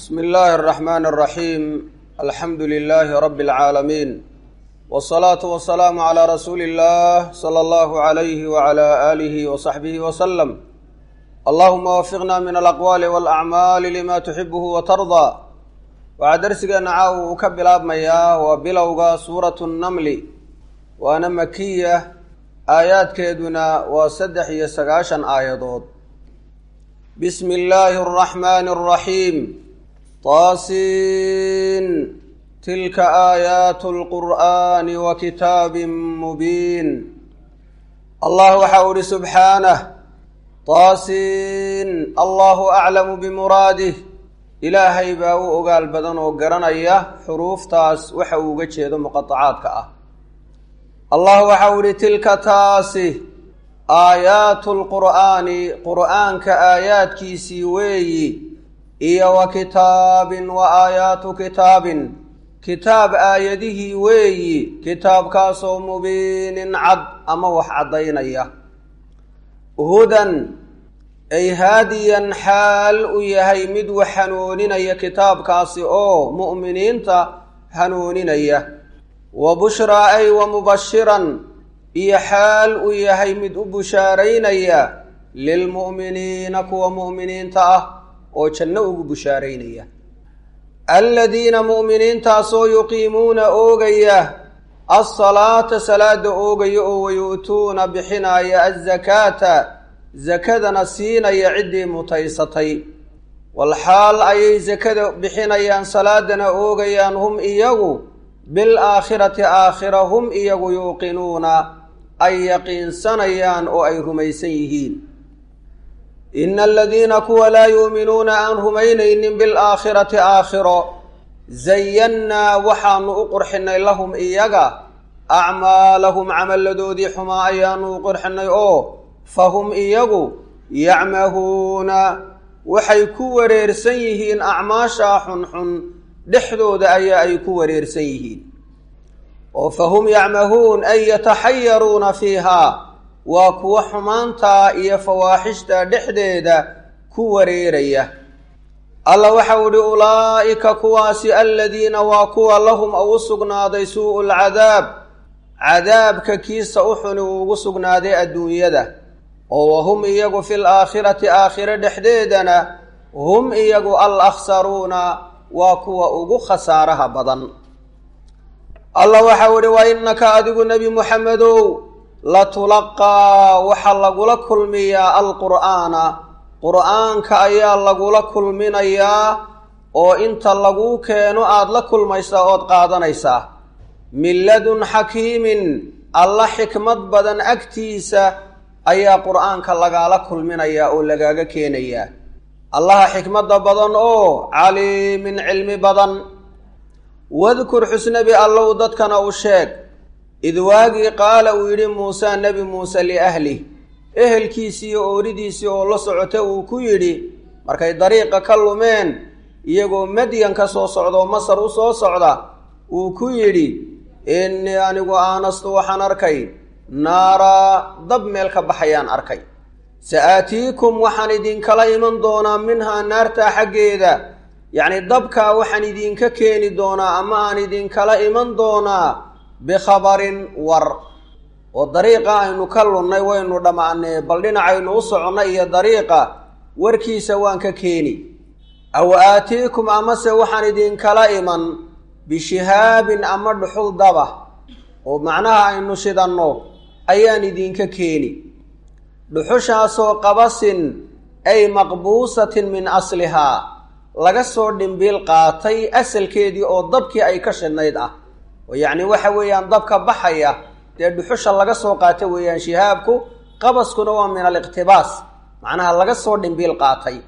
bsmi illaahi الraxmaan الraxiim alxamdu lilaahi rabi اlcaalamiin wالsalaatu wasalaamu calaa rasuuli اllah salى allahu alayhi wala aalihi wasaxbihi waslem allahuma wafiqna min alaqwaali walacmaali lima tuxibuhu watardaa waxaa darsigeena caawa uu ka bilaabmayaa waa bilowga suuratu nnamli waana makiya aayaadkeeduna waa saddex iyo sagaashan aayadood bismi illaahi araxmaani araxiim taasiin tilka aayaatu lqur'aani wa kitaabin mubiin allah waxa u ihi subxaanah taasiin allahu aclamu bimuraadih ilaahay baa u ogaal badan oo garanaya xuruuftaas waxa uu uga jeedo muqatacaadka ah allah waxa uu ihi tilka taasi aayaatu lqur'aani qur'aanka aayaadkiisii weeyi iyo wa kitaabin wa aayaatu kitaabin kitaab aayadihii weeyi kitaabkaasoo mubiinin cad ama wax caddaynaya hudan ay haadiyan xaal u yahay mid wax hanuuninaya kitaabkaasi oo mu'miniinta hanuuninaya wa bushraa ay wa mubashiran iyo xaal u yahay mid u bushaaraynaya lilmu'miniina kuwa mu'miniinta ah oo janno ugu bushaaraynaya aladiina mu'miniintaasoo yuqiimuuna oogaya alsalaata salaada oogaya oo wayu'tuuna bixinaya azakaata sakadana siinaya ciddii mutaysatay walxaal ayay sakada bixinayaan salaadana oogayaan hum iyagu bilaakhirati aakhira hum iyagu yuuqinuuna ay yaqiinsanayaan oo ay rumaysan yihiin ina aladiina kuwa laa yuuminuuna aan rumaynaynin bilaakhirati aakhiro zayannaa waxaanu u qurxinay lahum iyaga acmaalahum camalladoodii xumaa ayaanu u qurxinay oo fahum iyagu yacmahuuna waxay ku wareersan yihiin acmaashaa xunxun dhexdooda ayaa ay ku wareersan yihiin oo fahum yacmahuun ay yataxayaruuna fiihaa waa kuwa xumaantaa iyo fawaaxishta dhexdeeda ku wareeraya alla waxau ihi ulaa'ika kuwaasi aladiina waa kuwa lahum ugu sugnaaday suu'u lcadaab cadaabka kiisa u xuni uu ugu sugnaaday adduunyada oo wahum iyagu fil aakhirati aakhiro dhexdeedana hum iyagu al akhsaruuna waa kuwa ugu khasaaraha badan allah waxau ihi wa innaka adigu nebi muxamedow latulaqaa waxaa lagula kulmiyaa alqur'aana qur'aanka ayaa lagula kulminayaa oo inta laguu keeno aada la kulmaysaa ood qaadanaysaa min ladun xakiimin alla xikmad badan agtiisa ayaa qur'aanka lagaala kulminayaa oo lagaaga keenayaa allaha xikmadda badan oo caliimin cilmi badan wadkur xusnabi allow dadkana u sheeg id waagii qaala uu yidhi muuse nebi muuse liahlih ehelkiisii iyo ooridiisii oo la socota uu ku yidhi markay dariiqa ka lumeen iyagoo madyan ka soo socda oo masar u soo socda uu ku yidhi innii anigu aanastu waxaan arkay naaraa dab meel ka baxayaan arkay sa aatiikum waxaan idinkala iman doonaa minhaa naartaa xaggeeda yacni dabkaa waxaan idinka keeni doonaa ama aan idinkala iman doonaa bikhabarin war oo dariiqa aynu ka lunnay waynu dhammaanee bal dhinacaynu u soconnay iyo dariiqa warkiisa waan ka keeni aw aatiikum amase waxaan idinkala iman bishihaabin ama dhuxul daba oo macnaha aynu shidanno ayaan idinka keeni dhuxushaasoo qabasin ay maqbuusatin min aslihaa laga soo dhimbiil qaatay asalkeedii oo dabkii ay ka shidnayd ah oo yacni waxa weeyaan dabka baxaya dee dhuxusha laga soo qaata weeyaan shihaabku qabaskuna waa min aliqtibaas macnaha laga soo dhimbiil qaatay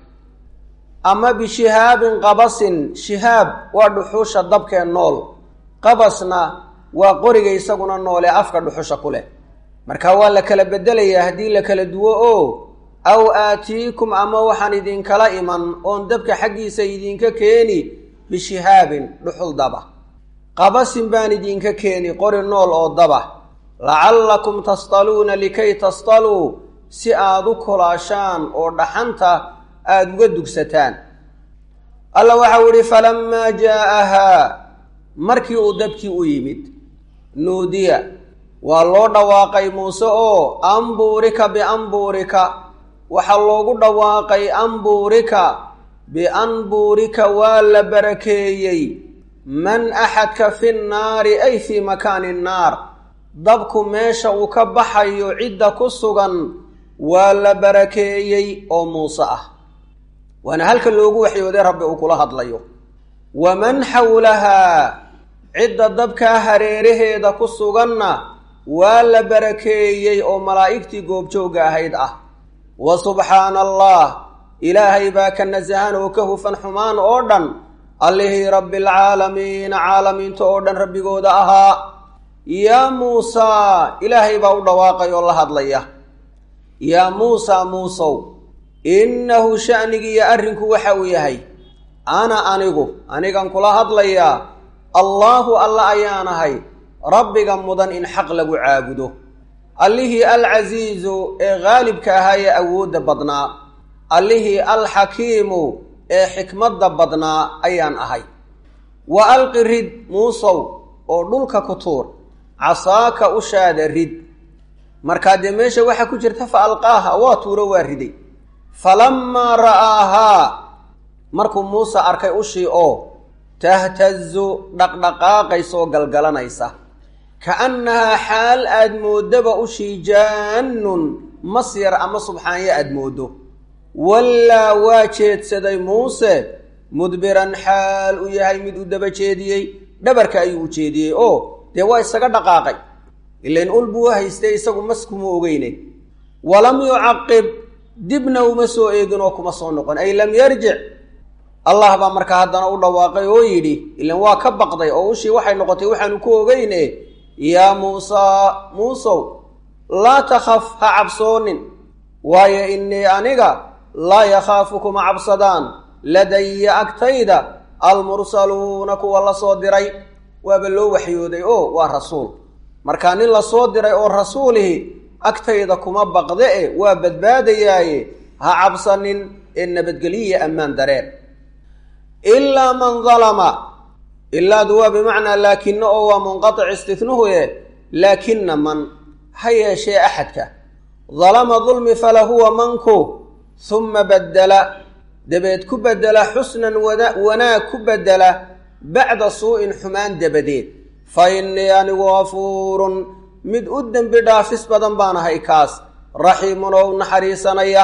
ama bishihaabin qabasin shihaab waa dhuxusha dabkee nool qabasna waa qoriga isaguna noole afka dhuxusha ku leh marka waa la kala bedelayaa haddii la kala duwo oo aw aatiikum ama waxaan idinkala iman oon dabka xaggiisa idinka keeni bishihaabin dhuxul daba qabasin baan idinka keeni qori nool oo daba lacallakum tasdaluuna likay tasdaluu si aada u kolaashaan oo dhaxanta aada uga dugsataan alla waxau ihi falamaa jaa'ahaa markii uu dabkii u yimid nuudiya waa loo dhawaaqay muuse oo ambuurika biambuurika waxaa loogu dhawaaqay ambuurika bianbuurika waa la barakeeyey man axadka fi nnaari ay fii makaani nnaar dabku meesha uu ka baxayo cidda ku sugan waa la barakeeyey oo muuse ah waana halka loogu waxyooday rabbi uu kula hadlayo waman xawlahaa cidda dabkaa hareeraheeda ku suganna waa la barakeeyey oo malaa'igtii goobjoogga ahayd ah wa subxaana allah ilaahay baa ka nasahan oo ka hufan xumaan oo dhan allihii rabbialcaalamiina caalamiinta oo dhan rabbigooda ahaa yaa muusaa ilaahay baa u dhawaaqay oo la hadlaya yaa muusaa muusow innahu sha'nigiiyo arrinku waxa uu yahay ana anigu anigan kula hadlayaa allaahu alla ayaanahay rabbiga mudan in xaq lagu caabudo allihii alcasiizu ee haalibka ahaa ee awoodda badnaa allihii alxakiimu ee xikmadda badnaa ayaan ahay wa alqi rid muusow oo dhulka ku tuur casaaka ushaada rid markaa dee meesha waxaa ku jirta fa alqaaha waa tuuro waa riday falammaa ra'aahaa markuu muuse arkay ushii oo tahtazu dhaqdhaqaaqaysoo galgalanaysa ka'annahaa xaal aad mooddaba ushii jaannun masyar ama subxaanyo aad mooddo wallaa waa jeedsaday muuse mudbiran xaal u yahay mid u daba jeediyey dhabarka ayuu u jeediyey oo dee waa isaga dhaqaaqay ilain ul buu haystay isagu maskuma ogeyne walam yucaqib dibna uma soo eegin oo kuma soo noqon ay lam yarjic allah baa markaa haddana u dhawaaqay oo yidhi ilan waa ka baqday oo ushii waxay noqotay waxaanu ku ogeyne yaa muusaa muusow laa takhaf ha cabsoonin waayo innii aniga laa yakhaafu kuma cabsadaan ladaya agtayda almursaluuna kuwa la soo diray waaba loo waxyooday oo waa rasuul markaa nin la soo diray oo rasuulihi agtayda kuma baqde e waa badbaadayaaye ha cabsanin ee nabadgeliya ammaan dareer ilaa man dalama ilaadu waa bimacnaa laakina oo waa munqatic istihnuhu e laakina man ha yeeshee axadka dalama dulmi falahuwa manku humma baddela dabeed ku beddela xusnan wanaag ku beddela bacda suu'in xumaan dabadeed fa innii anigu gafuurun mid u dembi dhaafis badan baan ahay kaas raxiimun oo u naxariisanaya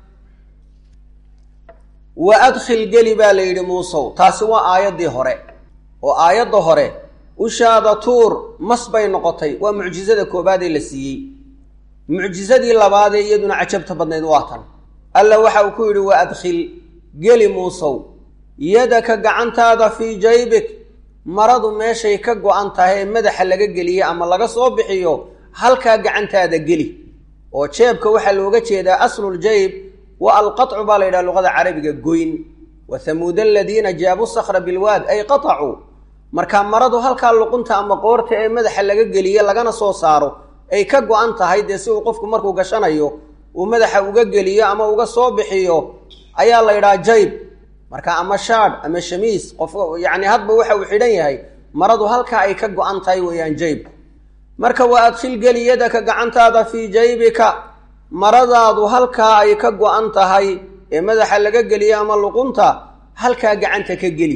wa adkhil geli baa la yidhi muusow taasi waa aayaddii hore oo aayadda hore ushaada tuur mas bay noqotay waa mucjisada koobaadee la siiyey mucjisadii labaadee iyaduna cajabta badnayd waa tan alla waxa uu ku yidhi wa adkhil geli muusow yadaka gacantaada fii jaybik maradu meeshay ka go-an tahay ee madaxa laga geliye ama laga soo bixiyo halkaa gacantaada geli oo jeebka waxaa looga jeedaa asluljayb wa alqaطcu baa la yidhaha luqada carabiga goyn wa hamuuda aladiina jaabuu sakra bilwaad ay qaطacuu markaa maradu halkaa luqunta ama qoorta ee madaxa laga geliye lagana soo saaro ay ka go-an tahay dee si uu qofku markuu gashanayo uu madaxa uga geliyo ama uga soo bixiyo ayaa la yidhaha jayb marka ama shaadh ama shamiis qof yacni hadba waxa uu xidhan yahay maradu halkaa ay ka go-an tahay weeyaan jaybku marka waa adkhil geli yadaka gacantaada fii jaybika maradaadu halkaa ay ka go-an tahay ee madaxa laga geliyo ama luqunta halkaa gacanta ka geli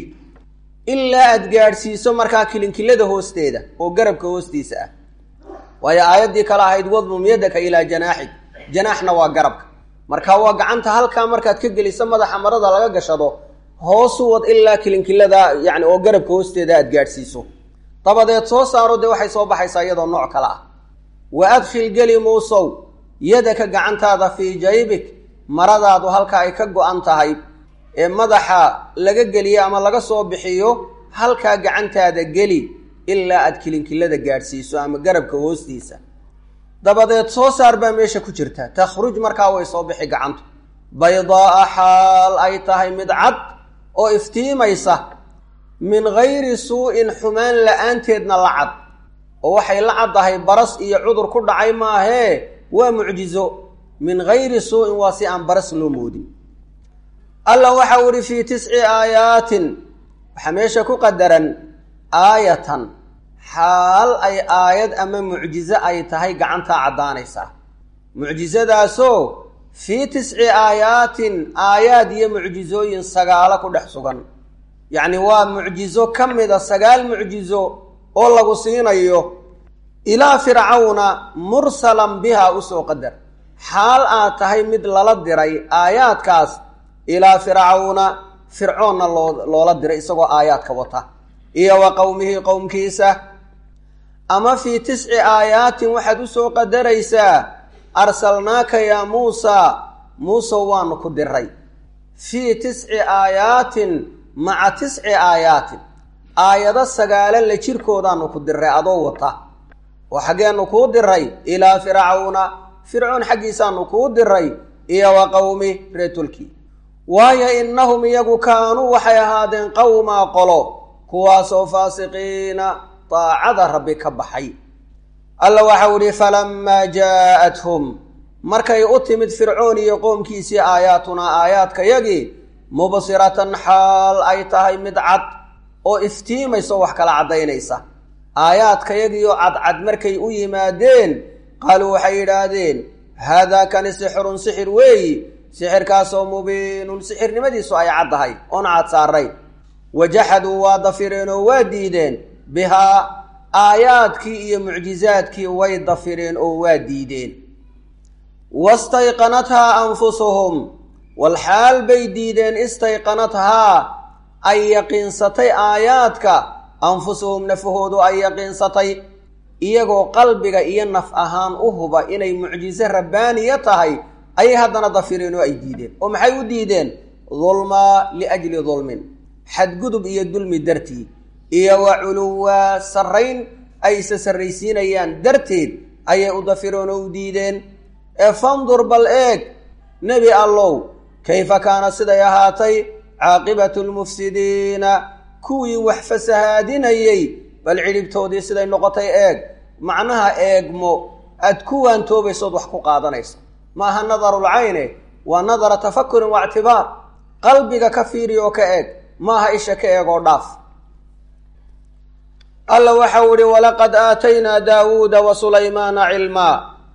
ilaa aad gaadhsiiso markaa kilinkilada hoosteeda oo garabka hoostiisa ah waayo aayaddii kale ahayd wadmum yadaka ilaa janaaxig janaaxna waa garabka marka waa gacanta halkaa markaad ka geliso madaxa marada laga gashado hoosu wad ilaa kilinkilada yani oo garabka hoosteeda aad gaadhsiiso dabadeed soo saaro dee waxay soo baxaysaa iyadoo nooc kale ah wa adkhil geli muusow yadaka gacantaada fii jaybik maradaadu halka ay ka go-an tahay ee madaxa laga geliyo ama laga soo bixiyo halkaa gacantaada geli ilaa aad kilinkilada gaadhsiiso ama garabka hoostiisa dabadeed soo saar baa meesha ku jirta takhruj markaa way soo bixi gacantu baydaa'a xaal ay tahay mid cad oo iftiimaysa min gayri suu'in xumaan la-aanteedna la cad oo waxay la caddahay baras iyo cudur ku dhacay maahee waa mucjizo min gayri suu'in waa si aan baras loo moodin alla waxau ihi fii tisci aayaatin waxaa meesha ku qadaran aayatan xaal ay aayad ama mucjizo ay tahay gacantaa caddaanaysaa mucjizadaasoo fii tisci aayaatin aayaad iyo mucjizooyin sagaalo ku dhex sugan yacni waa mucjizo ka mida sagaal mucjizo oo lagu siinayo ilaa fircawna mursalan biha usoo qadar xaal aad tahay mid lala diray aayaadkaas ilaa fircawna fircoonna loo loola diray isagoo aayaadka wata iyo wa qowmihii qowmkiisa ama fii tisci aayaatin waxaad usoo qadaraysaa arsalnaaka yaa muusaa muusow waanu ku diray fii tisci aayaatin maca tisci aayaatin aayado sagaalo la jirkoodaanu ku diray adoo wata oo xaggeenu kuu diray ilaa fircawna fircoon xaggiisaanu kuu diray iyo wa qowmi reetulkii waayo innahum iyagu kaanuu waxay ahaadeen qowmaa qolo kuwaasoo faasiqiina daacada rabbi ka baxay alla waxau ihi falamaa jaa'athum markay u timid fircoon iyo qoomkiisii aayaatunaa aayaadkayagii mubsiratan xaal ay tahay mid cad oo iftiimaysa oo wax kala caddaynaysa aayaadkayagiioo cadcad markay u yimaadeen qaaluu waxay yidhaahdeen haadaa kani sixirun sixir weeyi sixirkaasoo mubiinun sixirnimadiisu ay caddahay oona cad saaray wajaxaduu waa dafireen oo waa diideen bihaa aayaadkii iyo mucjizaadkii way dafireen oo waa diideen wastayqanathaa anfusuhum walxaal bay diideen istayqanathaa ay yaqiinsatay aayaadka anfusuhum nafahoodu ay yaqiinsatay iyagoo qalbiga iyo naf ahaan u huba inay mucjizo rabbaaniya tahay ayay haddana dafireen oo ay diideen oo maxay u diideen dulmaa liajli dulmin xadgudub iyo dulmi dartii iyo wa culuwaa sarrayn ay isa sarraysiinayaan darteed ayay u dafireen oo u diideen ee fandur bal eeg nebi allow kayfa kaana siday ahaatay caaqibatu lmufsidiina kuwii wax fasahaadinayey bal cidhibtoodii siday noqotay eeg macnaha eegmo aad ku waantoobaysood wax ku qaadanayso ma aha nadarulcayne waa nadara tafakurin wa ictibaar qalbiga ka fiiri oo ka eeg maaha isha ka eeg oo dhaaf alla waxau ihi walaqad aataynaa daawuuda wa sulaymaana cilmaa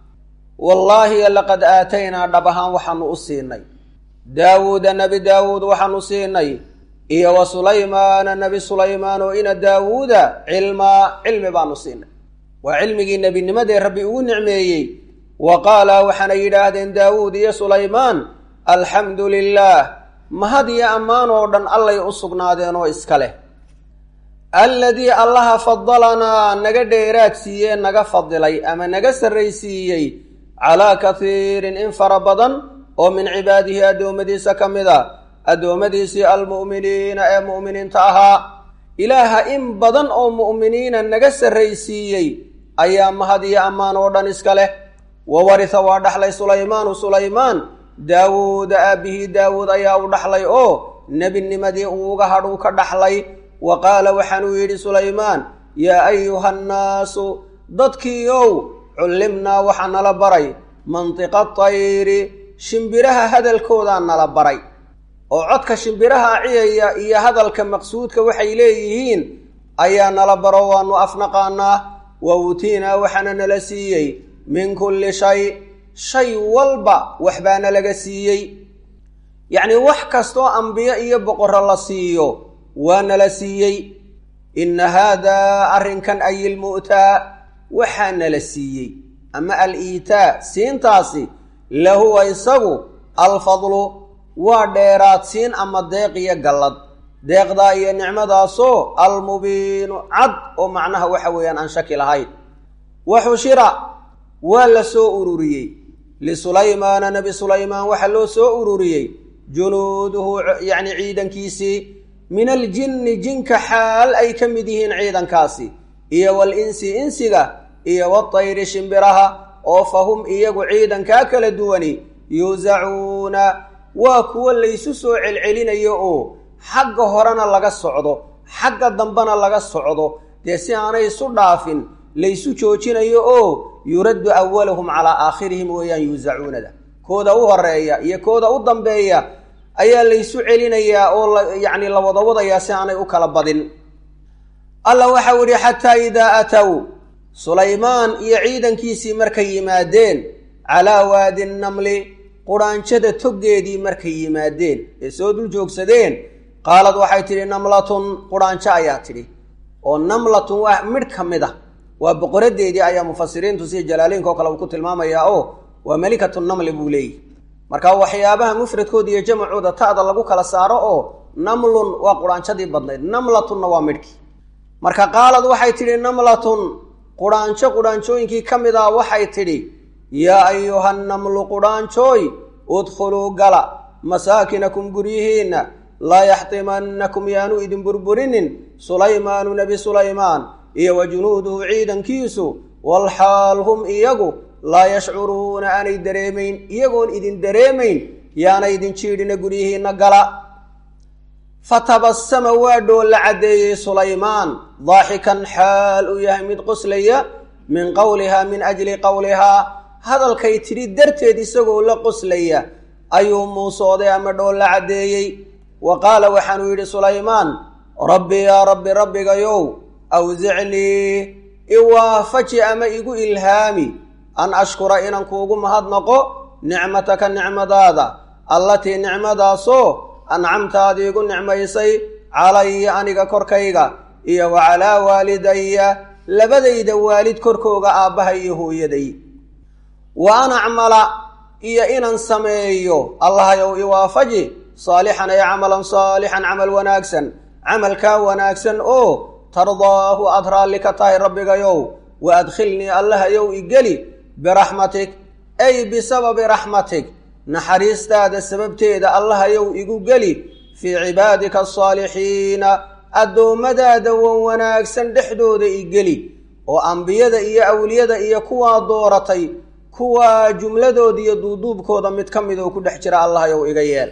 wallaahi laqad aataynaa dhab ahaan waxaanu u siinay daawuuda nebi daawuud waxaanu siinay iyo wa sulaymaana nebi sulaymaan oo ina daawuuda cilmaa cilmi baanu siinay waa cilmigii nebinimadee rabbi ugu nicmeeyey wa qaala waxaana yidhaahdeen daawuud iyo sulaymaan alxamdu lilaah mahad iyo ammaan oo dhan allay u sugnaadeen oo iska leh alladii allaha fadalanaa naga dheeraad siiyee naga fadilay ama naga sarraysiiyey calaa kasiirin in fara badan oo min cibaadihi addoommadiisa ka mid a addoommadiisii almu'miniina ee mu'miniinta ahaa ilaaha in badan oo mu'miniina naga sarraysiiyey ayaa mahad iyo ammaan oo dhan iska leh wa warisa waa dhaxlay sulaymaanu sulaymaan daawuuda aabbihii daawuud ayaa u dhaxlay oo nebinimadii uuga hadhuu ka dhaxlay wa qaala waxaanuu yidhi sulaymaan yaa ayuha nnaasu dadkiiow cullimnaa waxaa nala baray mantiqa tayri shimbiraha hadalkoodaa nala baray oo codka shimbiraha ciyaya iyo hadalka maqsuudka waxay leeyihiin ayaa nala baro waanu afnaqaanaa wa uutiinaa waxaana nala siiyey min kulli shay shay walba waxbaana laga siiyey yacnii wax kastoo ambiyo iyo boqorro la siiyo waa nala siiyey inna haadaa arrinkan ay ilmu'taa waxaa nala siiyey ama al-iitaa siintaasi lahuwa isagu alfadlu waa dheeraad siin ama deeq iyo gallad deeqdaa iyo nicmadaasoo almubiinu cad oo macnaha waxa weeyaan aan shaki lahayn wa xushira waa la soo ururiyey lisulaymaana nebi sulaymaan waxaa loo soo ururiyey junuuduhu yacni ciidankiisii min aljinni jinka xaal ay ka mid yihiin ciidankaasi iyo wal insi insiga iyo watayri shimbiraha oo fa hum iyagu ciidankaa kala duwani yuusacuuna waa kuwo laysu soo celcelinayo oo xagga horena laga socdo xagga dambena laga socdo dee si aanay isu dhaafin laysu joojinayo oo yuraddu awalahum calaa aakhirihim weeyaan yuusacuunada kooda u horeeya iyo kooda u dambeeya ayaa laysu celinayaa oo yacni la wada wadayaa si aanay u kala badin alla waxau idhi xataa idaa aatow sulaymaan iyo ciidankiisii markay yimaadeen calaa waadi namli qudhaanjada toggeedii markay yimaadeen ee soo dul joogsadeen qaalad waxay tidhi namlatun qudhaanjo ayaa tidhi oo namlatun waa midh ka mid ah waa boqoradeedii ayaa mufasiriintu sida jalaaliinka oo kale uu ku tilmaamayaa oo waa melikatu namli buu leeyihi marka waxyaabaha mufradkooda iyo jamacooda ta'da lagu kala saaro oo namlun waa qudhaanjadii badnayd namlatunna waa midhkii marka qaalad waxay tidhi namlatun qudhaanjo qudhaanjooyinkii ka mid ah waxay tidhi yaa ayuha namlu qudhaanjooy udkhuluu gala masaakinakum guryihiinna laa yaxtimannakum yaanu idin burburinin sulaymaanu nebi sulaymaan iyo wa junuuduhu ciidankiisu walxaal hum iyagu laa yashcuruuna aanay dareemayn iyagoon idin dareemayn yaana idin jiidhina guryihiinna gala fatabasama waa dhoolla caddeeyey sulaymaan daaxikan xaal uu yahay mid qoslaya min qowlihaa min ajli qowlihaa hadalkay tidhi darteed isagoo la qoslaya ayuu muusooday ama dhoolla caddeeyey wa qaala waxaanuu yidhi sulaymaan rabbi yaa rabbi rabbigayow awsicnii iwaafaji ama igu ilhaami an ashkura inaan kuugu mahadnaqo nicmataka nicmadaada allatii nicmadaasoo ancamtaada igu nicmaysay calaya aniga korkayga iyo wa calaa waalidaya labadayda waalid korkooga aabbaha iyo hooyaday wa an acmala iyo inaan sameeyo allahayow iwaafaji saalixan ay camalan saalixan camal wanaagsan camalkaa wanaagsan oo tardaahu aad raalli ka tahay rabbigayow wa adkhilnii allahayow igeli biraxmatik ay bisababi raxmatik naxariistaada sababteeda allahayow igu geli fii cibaadika asaalixiina addoommadaada wan wanaagsan dhexdooda igeli oo ambiyada iyo awliyada iyo kuwaa dooratay kuwaa jumladooda iyo duuduubkooda mid ka mid oo ku dhex jira allahayow iga yeel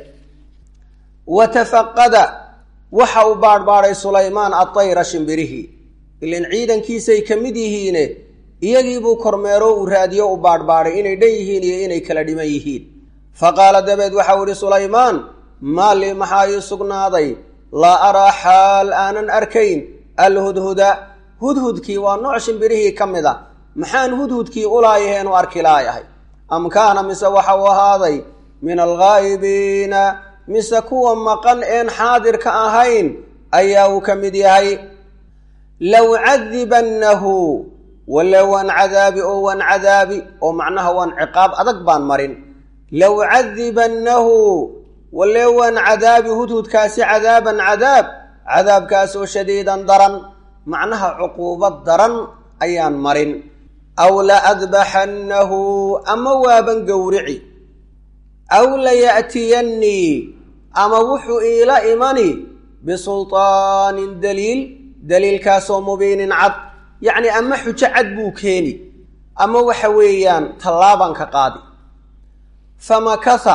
wa tafaqada waxa uu baadhbaadhay sulaymaan adayra shimbirihii ilan ciidankiisay ka mid yihiine iyagiibuu kormeero uu raadiyo u baadhbaadhay inay dhan yihiin iyo inay kala dhiman yihiin fa qaala dabeed waxau idhi sulaymaan maa lii maxaa ii sugnaaday laa araa xaal aanan arkayn alhudhuda hudhudkii waa nooc shimbirihii ka mid a maxaan hudhudkii ulaayaheenu arki laayahay am kaana mise waxa uu ahaaday min alghaa'ibiina mise kuwa maqan een xaadirka ahayn ayaa uu ka mid yahay low cadibannahu wale waan cadaabi oo waan cadaabi oo macnaha waan ciqaab adag baan marin low cadibannahu wale waan cadaabi hudhudkaasi cadaaban cadaab cadaabkaas oo shadiidan daran macnaha cuquubad daran ayaan marin aw la adbaxannahu ama waaban gowrici aw laya'tiyannii ama wuxuu iila imani bisultaanin daliil daliilkaasoo mubiinin cad yacni ama xujo cad buu keeni ama waxa weeyaan tallaabaan ka qaadi famakatha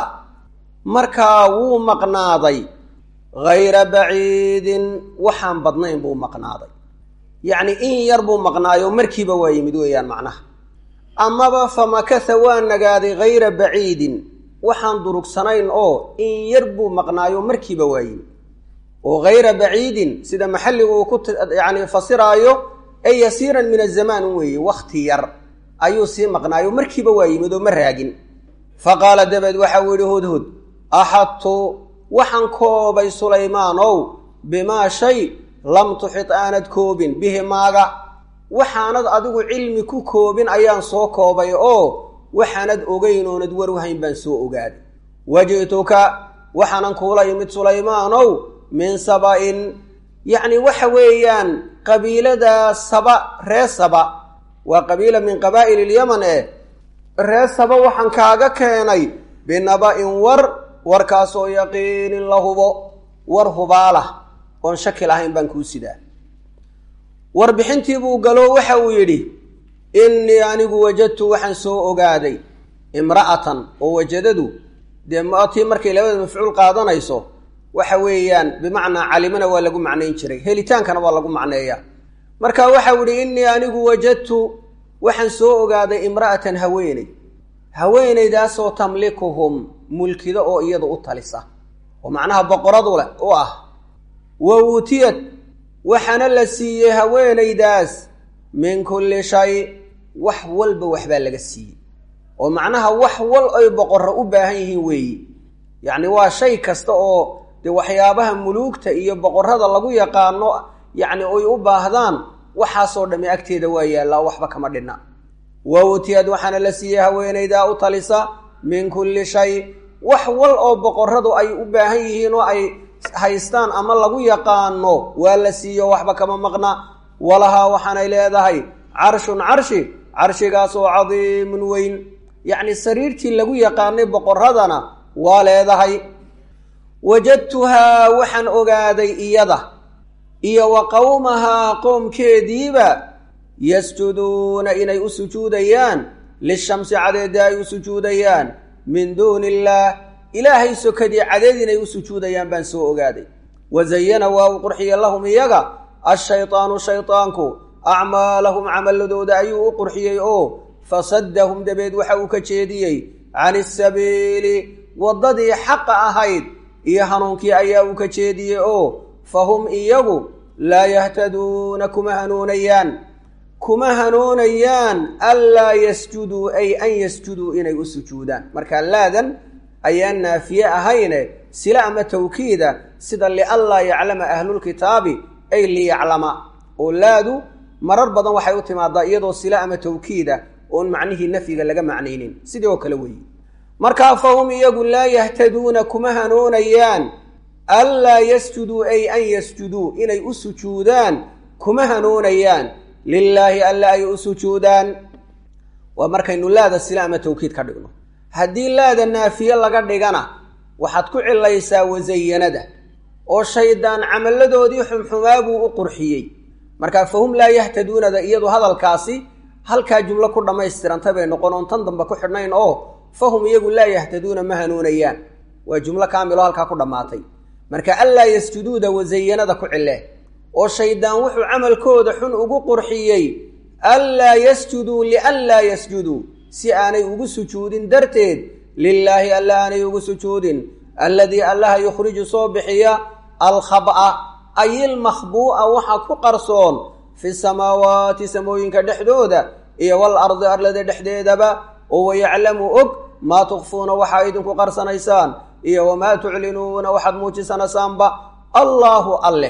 markaa wuu maqnaaday hayra baciidin waxaan badnayn buu maqnaaday yacni in yar buu maqnaayo markiiba waa yimid weeyaan macnaha amaba famakatha waa nagaaday hayra baciidin waxaan durugsanayn oo in yar buu maqnaayo markiiba waa yimid oo hayra baciidin sida maxalligu uu ku yacni fasiraayo ee yasiiran min azamaan weeye wakhti yar ayuu sii maqnaayo markiiba waa yimid oo ma raagin fa qaala dabeed waxau yidhi hudhud axadtu waxaan koobay sulaymaanow bimaa shay lam tuxid aanad koobin bihi maaga waxaanad adigu cilmi ku koobin ayaan soo koobay oo waxaanad ogeyn oonad warwahayn baan soo ogaaday waji'tuka waxaanan kuula yimid sulaymaanow min saba-in yacni waxa weeyaan qabiilada saba ree saba waa qabiila min qabaa'il ilyaman eh ree saba waxaan kaaga keenay binaba-in war warkaasoo yaqiinin la hubo war hubaalah oon shaki lahayn baan kuu sidaa warbixintii buu galo waxa uu yidhi innii anigu wajadtu waxaan soo ogaaday imra'atan oo wajadadu dee matii markay labada mafcuul qaadanayso waxa weeyaan bimacnaa calimana waa lagu macnayn jiray helitaankana waa lagu macneeyaa marka waxau yidhi innii anigu wajadtu waxaan soo ogaaday imra'atan haweeney haweenaydaasoo tamlikuhum mulkida oo iyadu u talisa oo macnaha boqoradu leh u ah wa uutiyad waxaana la siiyey haweenaydaas min kulli shay wax walba waxbaa laga siiyey oo macnaha wax wal ay boqorro u baahan yihiin weeyi yacni waa shay kasta oo dee waxyaabaha muluugta iyo boqorrada lagu yaqaano yacni ay u baahdaan waxaasoo dhammi agteeda waa yaallaa waxba kama dhinna wa uutiyad waxaana la siiyey haweenaydaa u talisa min kulli shay wax wal oo boqorradu ay u baahan yihiin oo ay haystaan ama lagu yaqaano waa la siiyo waxba kama maqna walahaa waxaanay leedahay carshun carshi carshigaas oo cadiimun weyn yacni sariirtii lagu yaqaanay boqorradana waa leedahay wajadtuhaa waxaan ogaaday iyada iyo wa qowmahaa qoomkeediiba yasjuduuna inay u sujuudayaan lishamsi cadeedii ay u sujuudayaan min duuni illaah ilaahay sokadii cadeed inay u sujuudayaan baan soo ogaaday wazayana waa uu qurxiye lahum iyaga ashaydaanu shaydaanku acmaalahum camaladooda ayuu u qurxiyey oo fasaddahum dabeed waxa uu ka jeediyey can isabiili waddadii xaqa ahayd iyo hanuunkii ayaa uu ka jeediyey oo fahum iyagu laa yahtaduuna kuma hanuunayaan kuma hanuunayaan anlaa yasjuduu ay an yasjuduu inay u sujuudaan marka laadan ayaan naafiye ahayne sila ama tawkiida sida lianlaa yaclama ahlulkitaabi ay liyaclama oo laadu marar badan waxay u timaadaa iyadoo sila ama tawkiida oon macnihii nafyiga laga macnaynin sidii oo kale weeye markaa fahum iyagu laa yahtaduuna kuma hanuunayaan anlaa yasjuduu ay an yasjuduu inay u sujuudaan kuma hanuunayaan lilaahi alla ay u sujuudaan waa markaynu laada sila ama tawkiid ka dhigno haddii laada naafiye laga dhigana waxaad ku cilaysaa wasayanada oo shaydaan camalladoodii xumxumaa buu u qurxiyey markaa fahum laa yahtaduunada iyadu hadalkaasi halkaa jumlo ku dhammaystirantay bay noqon oon tan dambe ku xidhnayn oo fahum iyagu laa yahtaduuna ma hanuunayaan waa jumlo kaamiloo halkaa ku dhammaatay marka anlaa yasjuduuda wasayanada ku cile oo shaydaan wuxuu camalkooda xun ugu qurxiyey anlaa yasjuduu lianlaa yasjuduu si aanay ugu sujuudin darteed lilaahi alla aanay ugu sujuudin alladii allaha yukhriju soo bixiya alkhab'a ay ilmakhbuu'a waxa ku qarsoon fi samaawaati samooyinka dhexdooda iyo wal ardi arlada dhexdeedaba oo wayaclamu og maa tukfuuna waxaa idinku qarsanaysaan iyo wamaa tuclinuuna waxaad muujisanasaanba allaahu alleh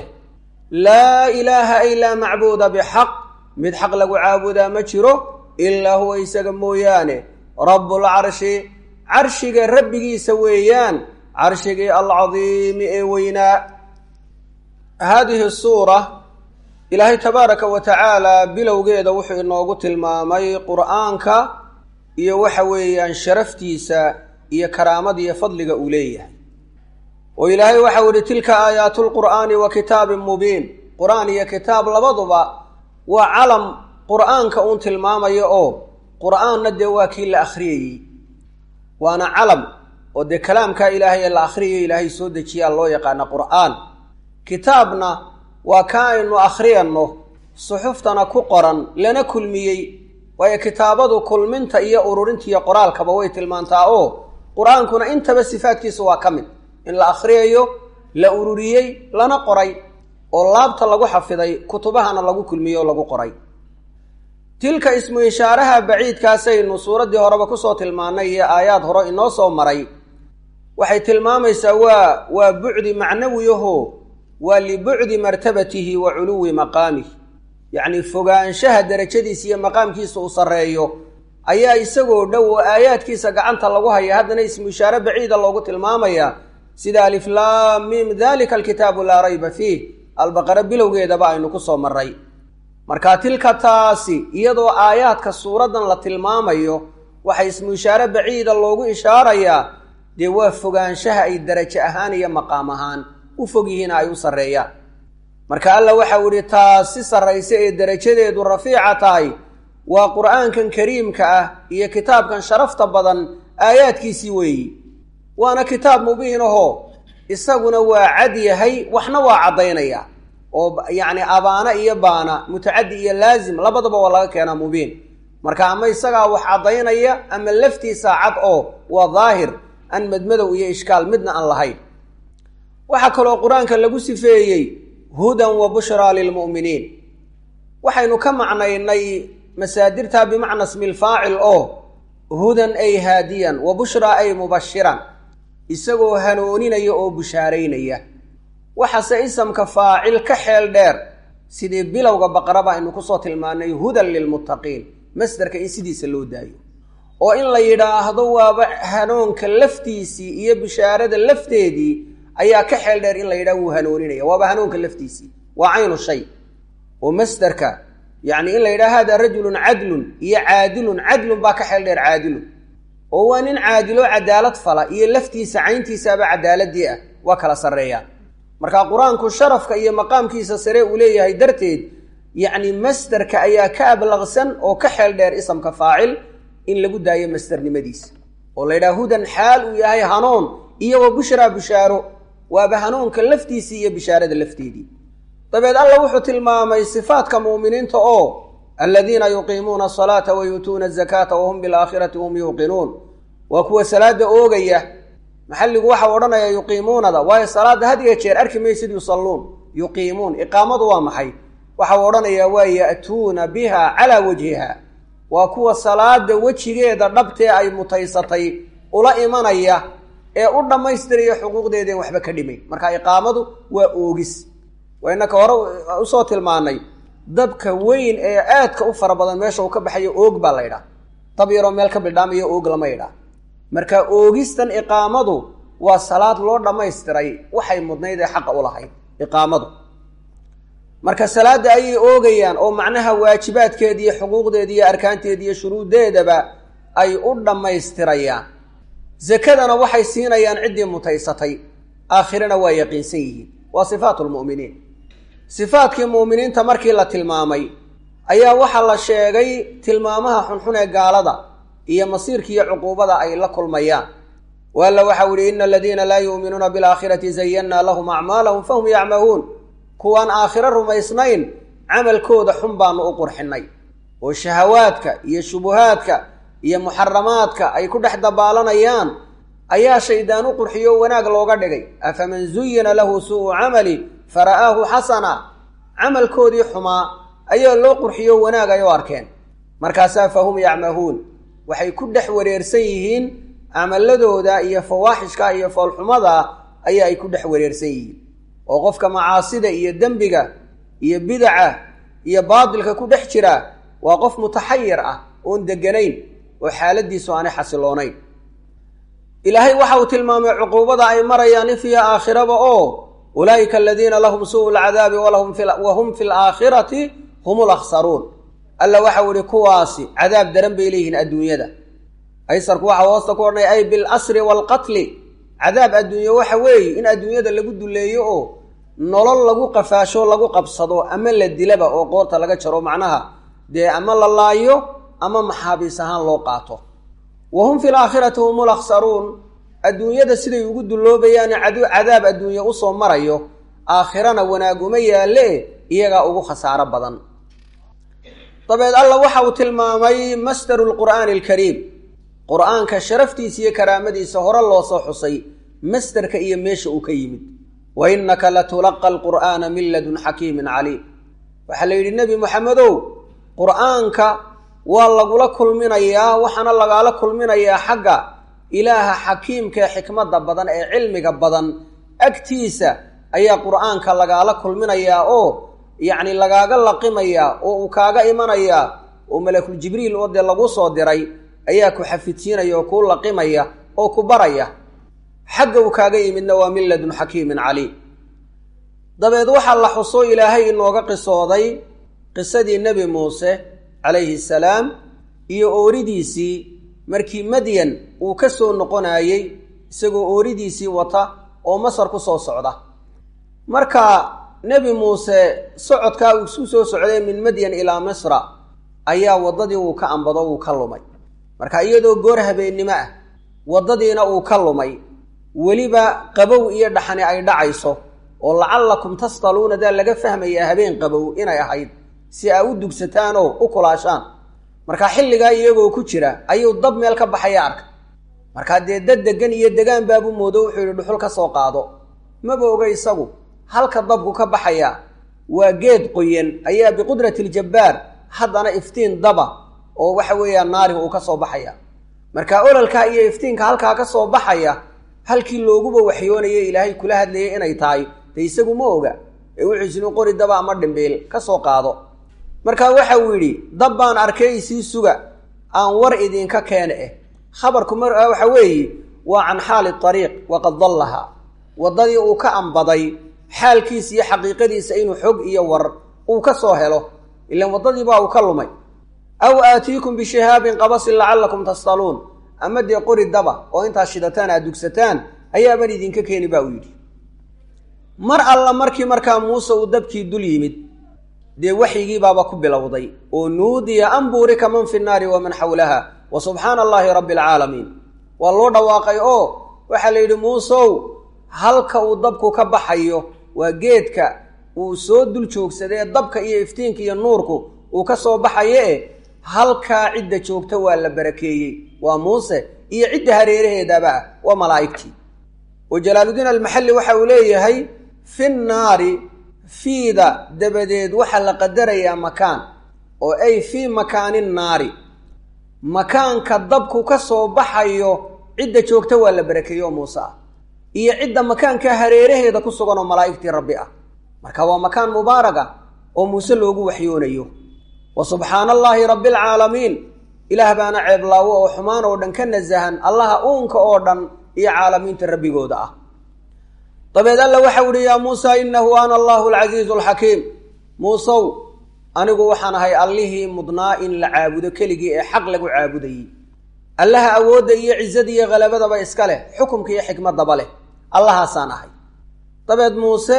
laa ilaaha ay laa macbuuda bixaq mid xaq lagu caabudaa ma jiro ilaa huwa isaga mooyaane rabbulcarshi carshiga rabbigiisa weeyaan carshigii alcadiimi ee weynaa haadihi suura ilaahay tabaaraka wa tacaala bilowgeeda wuxuu inoogu tilmaamay qur'aanka iyo waxa weeyaan sharaftiisa iyo karaamada iyo fadliga uu leeyahay oo ilaahay waxau yihi tilka aayaatu lqur'aani wa kitaabin mubiin qur-aan iyo kitaab labaduba waa calam qur'aanka uun tilmaamaya oo qur'aanna dee waa kii la akhriyayey waana calam oo dee kalaamkaa ilaahay ee la akhriyayo ilaahay soo dejiyaa loo yaqaana qur'aan kitaabna waa ka aynu akhriyanno suxuftana ku qoran lana kulmiyey waayo kitaabadu kulminta iyo ururinta iyo qoraalkaba way tilmaantaa oo qur-aankuna intaba sifaadkiisa waa ka mid in la akhriyayo la ururiyey lana qoray oo laabta lagu xafiday kutubahana lagu kulmiyey oo lagu qoray tilka ismu ishaaraha baciidkaasaynu suuraddii horeba kusoo tilmaannay iyo aayaad hore inoo soo maray waxay tilmaamaysaa waa waa bucdi macnawiyaho waa libucdi martabatihi wa culuwi maqaamih yacni fogaanshaha derajadiisa iyo maqaamkiisa uu sarreeyo ayaa isagoo dhow oo aayaadkiisa gacanta lagu haya haddana ismu ishaare baciida loogu tilmaamaya sida aliflaam mim dalika alkitaabu laa rayba fiih albaqare bilowgeedaba aynu ku soo marray marka tilka taasi iyadoo aayaadka suuraddan la tilmaamayo waxa ismu ishaare baciida loogu ishaarayaa dee waa fogaanshaha ay derajo ahaan iyo maqaam ahaan u fog yihiina ay u sarreeyaan marka alla waxau idhi taas si sarraysa ee derajadeedu rafiica tahay waa qur'aankan kariimka ah iyo kitaabkan sharafta badan aayaadkiisii weeyi waana kitaab mubiin ahoo isaguna waa cad yahay waxna waa caddaynaya oo yacni abaana iyo baana mutacaddi iyo laazim labadaba waa laga keenaa mubiin marka ama isagaa wax caddaynaya ama laftiisaa cad oo waa daahir aan madmadow iyo ishkaal midna aan lahayn waxaa kaloo qur-aanka lagu sifeeyey hudan wa bushraa lilmu'miniin waxaynu ka macnaynay masaadirtaa bimacna smi lfaacil oo hudan ay haadiyan wa bushraa ay mubashiran isagoo hanooninaya oo bushaaraynaya waxaase isamka faacil ka xeel dheer sidii bilowga baqaraba aynu kusoo tilmaanay hudan lilmuttaqiin masderka in sidiisa loo daayo oo in la yidhaahdo waaba hanoonka laftiisii iyo bishaarada lafteedii ayaa ka xeel dheer in la yidhahdo wuu hanooninaya waaba hanoonka laftiisii waa caynu shay oo masderka yacni in la yidhaha hada rajulun cadlun iyo caadilun cadlun baa ka xeel dheer caadilun oo waa nin caadilo cadaalad fala iyo laftiisa cayntiisaaba cadaaladii ah waa kala sarreeyaan marka qur-aanku sharafka iyo maqaamkiisa sare uu leeyahay darteed yacni masderka ayaa ka ablaqsan oo ka xeel dheer isamka faacil in lagu daayo masdernimadiisa oo la yidhaha hudan xaal uu yahay hanuun iyagoo bushraa bishaaro waaba hanuunka laftiisii iyo bishaarada lafteedii dabeed alla wuxuu tilmaamay sifaadka muuminiinta oo aladiina yuqiimuuna asalaata wa yuutuuna azakaata wahum bilaakhirati hum yuuqinuun waa kuwa salaada oogaya maxalligu waxau odhanaya yuqiimuunada waayo salaadda had iyo jeer arki maysid yusalluun yuqiimuun iqaamadu waa maxay waxau odhanayaa waa ya'tuuna biha calaa wajhiha waa kuwa salaada wejigeeda dhabtee ay mutaysatay ula imanaya ee u dhammaystiraya xuquuqdeedeen waxba ka dhimayn marka iqaamadu waa oogis waa inaka hore usoo tilmaanay dabka weyn ee aadka u fara badan meesha uu ka baxayo oog baa la ydhaha dab yaroo meel ka bidhaamayo oog lama ydhaha marka oogistan iqaamadu waa salaad loo dhammaystiray waxay mudnayd ee xaqa u lahayd iqaamadu marka salaadda ayay oogayaan oo macnaha waajibaadkeeda iyo xuquuqdeeda iyo arkaanteeda iyo shuruuddeedaba ay u dhammaystirayaan zakadana waxay siinayaan ciddii mutaysatay aakhirana waa yaqiinsan yihiin waa sifaatu lmu'miniin sifaadkii mu'miniinta markii la tilmaamay ayaa waxaa la sheegay tilmaamaha xunxun ee gaalada iyo masiirkiiyo cuquubada ay la kulmayaan waalla waxau yihi ina aladiina laa yuuminuuna bilaakhirati zayannaa lahum acmaalahum fahum yacmahuun kuwaan aakhiro rumaysnayn camalkooda xun baanu u qurxinay oo shahawaadka iyo shubuhaadka iyo muxaramaadka ay ku dhex dabaalanayaan ayaa shaydaan u qurxiyo wanaag looga dhigay afaman zuyina lahu suu'u camali fara'aahu xasana camalkoodii xumaa ayaa loo qurxiyo wanaag ay u arkeen markaasaa fahum yacmahuun waxay ku dhex wareersan yihiin camaladooda iyo fawaaxishka iyo foolxumada ayaa ay ku dhex wareersan yihiin oo qofka macaasida iyo dembiga iyo bidaca iyo baadilka ku dhex jira waa qof mutaxayir ah oon deganayn oo xaaladiisu aanay xasiloonayn ilaahay waxa uu tilmaamay cuquubada ay marayaan ifiya aakhiraba oo ulaa'ika aladiina lahum suu'u lcadaabi wa hum fi laakhirati hum lakhsaruun alla waxau ihi kuwaasi cadaab daran bay leeyihiin adduunyada aysarku waxa hoosta ku odhanay ay bilasri waalqatli cadaab adduunye waxa weeye in adduunyada lagu duleeyo oo nolol lagu qafaasho lagu qabsado ama la dilaba oo qoorta laga jaro macnaha dee ama la laayo ama maxaabiis ahaan loo qaato wa hum fi laakhirati hum lakhsaruun adduunyada siday ugu dulloobayaane cadaab adduunye usoo marayo aakhirana wanaag uma yaalle iyagaa ugu khasaaro badan dabeed alla waxa uu tilmaamay masdaru lqur'aani alkariim qur-aanka sharaftiisa iyo karaamadiisa hore loo soo xusay masderka iyo meesha uu ka yimid wa innaka latulaqa alqur'aana min ladun xakiimin caliim waxaa la yidhi nebi moxamedow qur-aanka waa lagula kulminayaa waxaana lagaala kulminayaa xagga ilaaha xakiimkaee xikmadda badan ee cilmiga badan agtiisa ayaa qur-aanka lagaala kulminayaa oo yacni lagaaga laqimayaa oo uu kaaga imanayaa oo malakul jibriil oo dee lagu soo diray ayaa ku xafidsiinaya oo kuu laqimaya oo ku baraya xagga uu kaaga yimidna waa min ladun xakiimin caliim dabeed waxaa la xuso ilaahay inooga qisooday qisadii nebi muuse calayhi salaam iyo ooridiisii markii madyan uu ka soo noqonayey isagoo ooridiisii wata oo masar ku soo socda marka nebi muuse socodkaa uu isu soo socday min madyan ilaa misra ayaa waddadii uu ka ambado uu ka lumay marka iyadoo goor habeennimo ah waddadiina uu ka lumay weliba qabow iyo dhaxani ay dhacayso oo lacallakum tastaluuna daa laga fahmayaa habeen qabow inay ahayd si aa u dugsataan oo u kulaashaan marka xilligaa iyagoo ku jira ayuu dab meel ka baxaya arka markaa dee dad degan iyo degaan baabu moodo wuxuu yidhi dhuxul ka soo qaado maba oga isagu halka dabku ka baxaya waa geed qoyan ayaa biqudrati ljabbaar haddana iftiin daba oo waxa weeyaan naariga uu ka soo baxaya marka ololkaa iyo iftiinka halkaa ka soo baxaya halkii looguba waxyoonaya ilaahay kula hadlayay inay tahay de isagu ma oga ee wuxuu isinu qori daba ama dhimbiil ka soo qaado marka waxa uu yidhi dab baan arkay isii suga aan war idinka keene eh khabarku mar waxa weeye waa can xaali ariiq waqad dallaha waddadii uu ka ambaday xaalkiisa iyo xaqiiqadiisa inuu xog iyo war uu ka soo helo ilan waddadiibaa uu ka lumay aw aatiikum bishihaabin qabasin lacallakum tastaluun ama dee qori daba oo intaad shidataan aad dugsataan ayaaban idinka keeni ba uu yidhi mar alla markii markaa muuse uu dabkii dul yimid dee waxyigiibaaba ku bilowday oo nuudiya an buurika man fi nnaari waman xawlaha wa subxaana allaahi rabbi alcaalamiin waa loo dhawaaqay oo waxaa la yidhi muusow halka uu dabku ka baxayo waa geedka uu soo dul joogsaday ee dabka iyo iftiinka iyo nuurku uu ka soo baxayo e halkaa cidda joogta waa la barakeeyey waa muuse iyo cidda hareeraheedaba ah waa malaa'igtii oo jalaaludiin almaxalli waxa uu leeyahay fi nnaari fiida dabadeed waxaa la qadarayaa makaan oo ay fii makaani naari makaanka dabku ka soo baxayo cidda joogta waa la barakeeye oo muuse ah iyo cidda makaanka hareeraheeda ku sugan oo malaa'igtii rabbi ah marka waa makaan mubaaraga oo muuse loogu waxyoonayo wa subxaana allaahi rabbi alcaalamiin ilaah baana ceeblaawo oo xumaan oo dhan ka nasahan allaha uunka oo dhan iyo caalamiinta rabbigooda ah dabeed alla waxau ihi yaa muusa inahu ana allahu alcasiizu alxakiim muusow anigu waxaan ahay allihii mudnaa in la caabudo keligii ee xaq lagu caabudayey allaha awoodda iyo cizada iyo halabadaba iska leh xukumka iyo xikmadaba leh allahaasaan ahay dabeed muuse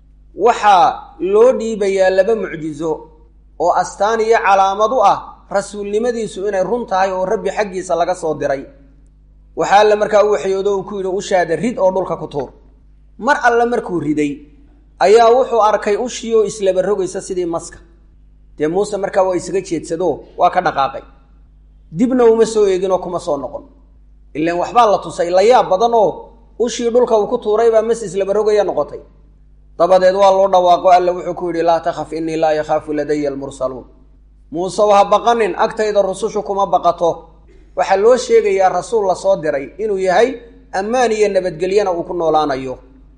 waxaa loo dhiibayaa laba mucjizo oo astaan iyo calaamad u ah rasuulnimadiisu inay run tahay oo rabbi xaggiisa laga soo diray waxaa alle markaa u waxyoodo uu ku yidhi ushaada rid oo dhulka ku tuur mar alle markuu riday ayaa wuxuu arkay ushii oo islaba rogaysa sidii maska dee muuse markaa waa isaga jeedsado waa ka dhaqaaqay dibna uma soo eegin oo kuma soo noqon ilaan waxbaa la tusay layaab badan oo ushii dhulka uu ku tuuray baa mas islaba rogaya noqotay dabadeed waa loo dhawaaqo alle wuxuu ku yidhi laa takhaf innii laa yakhaafu ladaya almursaluun muusew ha baqanin agtayda rusushu kuma baqato waxaa loo sheegayaa rasuul la soo diray inuu yahay ammaan iyo nabadgelyana uu ku noolaanayo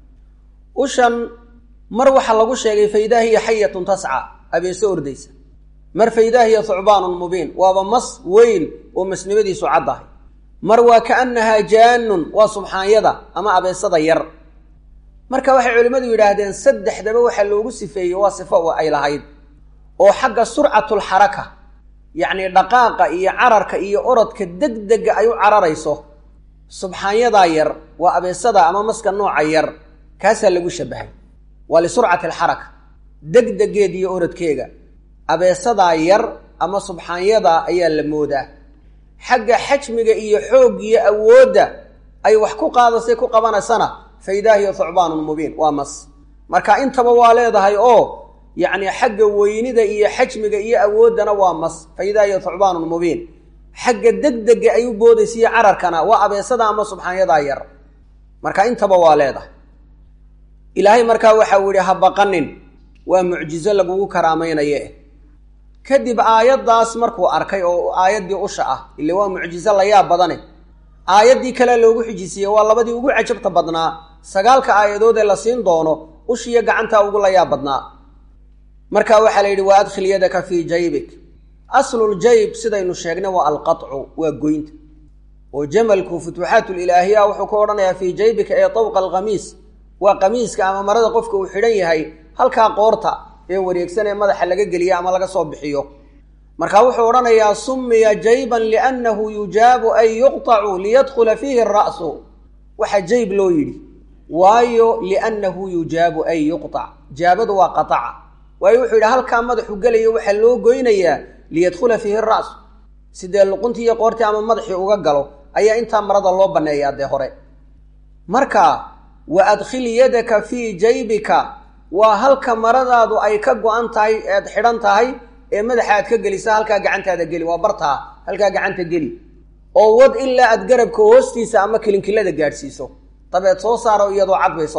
ushan mar waxaa lagu sheegay faydaa hiya xayatun tasca abeese ordaysa mar faydaa hiya thucbaanun mubiin waaba mas weyn oo masnimadiisu caddahay mar waa kaannahaa jaanun waa subxaanyada ama abeesada yar marka waxay culimmadu yidhaahdeen saddexdaba waxaa loogu sifeeyey waa sifo ay lahayd oo xagga surcatulxaraka yacnii dhaqaaqa iyo cararka iyo orodka degdega ay u cararayso subxaanyadaa yar waa abeesada ama maska nooca yar kaasaa lagu shabahay waa lisurcati alxaraka degdegeed iyo orodkeega abeesadaa yar ama subxaanyadaa ayaa la moodaa xagga xajmiga iyo xoog iyo awoodda ay wax ku qaadasay ku qabanaysana faydaa hiya thucbaanun mubiin waa mas marka intaba waa leedahay oo yacni xagga weynida iyo xajmiga iyo awooddana waa mas faydaa hiya thucbaanun mubiin xagga degdega ay u boodaysa iyo cararkana waa abeesada ama subxaanyadaa yar marka intaba waa leedahay ilaahay markaa waxau yihi ha baqanin waa mucjizo lagugu karaamaynaye kadib aayaddaas markuu arkay oo aayaddii usha ah ile waa mucjizo layaab badane aayaddii kale loogu xijisiiye waa labadii ugu cajabta badnaa sagaalka aayadood ee la siin doono ushiyo gacantaa ugu layaab badnaa marka waxaa la yidhi wa adkhil yadaka fii jaybik asluljayb sidaynu sheegnay waa alqaطcu waa goynta oo jamalku futuuxaatulilaahiya wuxuu ku odhanayaa fii jaybika ee tawqa alkhamiis waa qamiiska ama marada qofka uu xidhan yahay halkaa qoorta ee wareegsan ee madaxa laga geliya ama laga soo bixiyo marka wuxuu odhanayaa sumiya jayban liannahu yujaabu an yuqطacu liyadkhula fiihi ra'su waxaa jayb loo yidhi waayo liannahu yujaabu an yuqطac jaabadu waa qataca waayo wuxuu yidhi halkaa madaxu gelayo waxaa loo goynayaa liyadkhula fiihi ra'su sidee luquntii iyo qoortii ama madaxii uga galo ayaa intaa marada loo banneeyaa dee hore marka wa adkhil yadaka fii jaybika waa halka maradaadu ay ka go-an tahay eed xidhan tahay ee madaxa aad ka gelisa halkaa gacantaada geli waa bartaa halkaa gacanta geli oo wad ilaa aad garabka hoostiisa ama kilinkilada gaadhsiiso dabeed soo saaro iyadoo cad bay soo bixi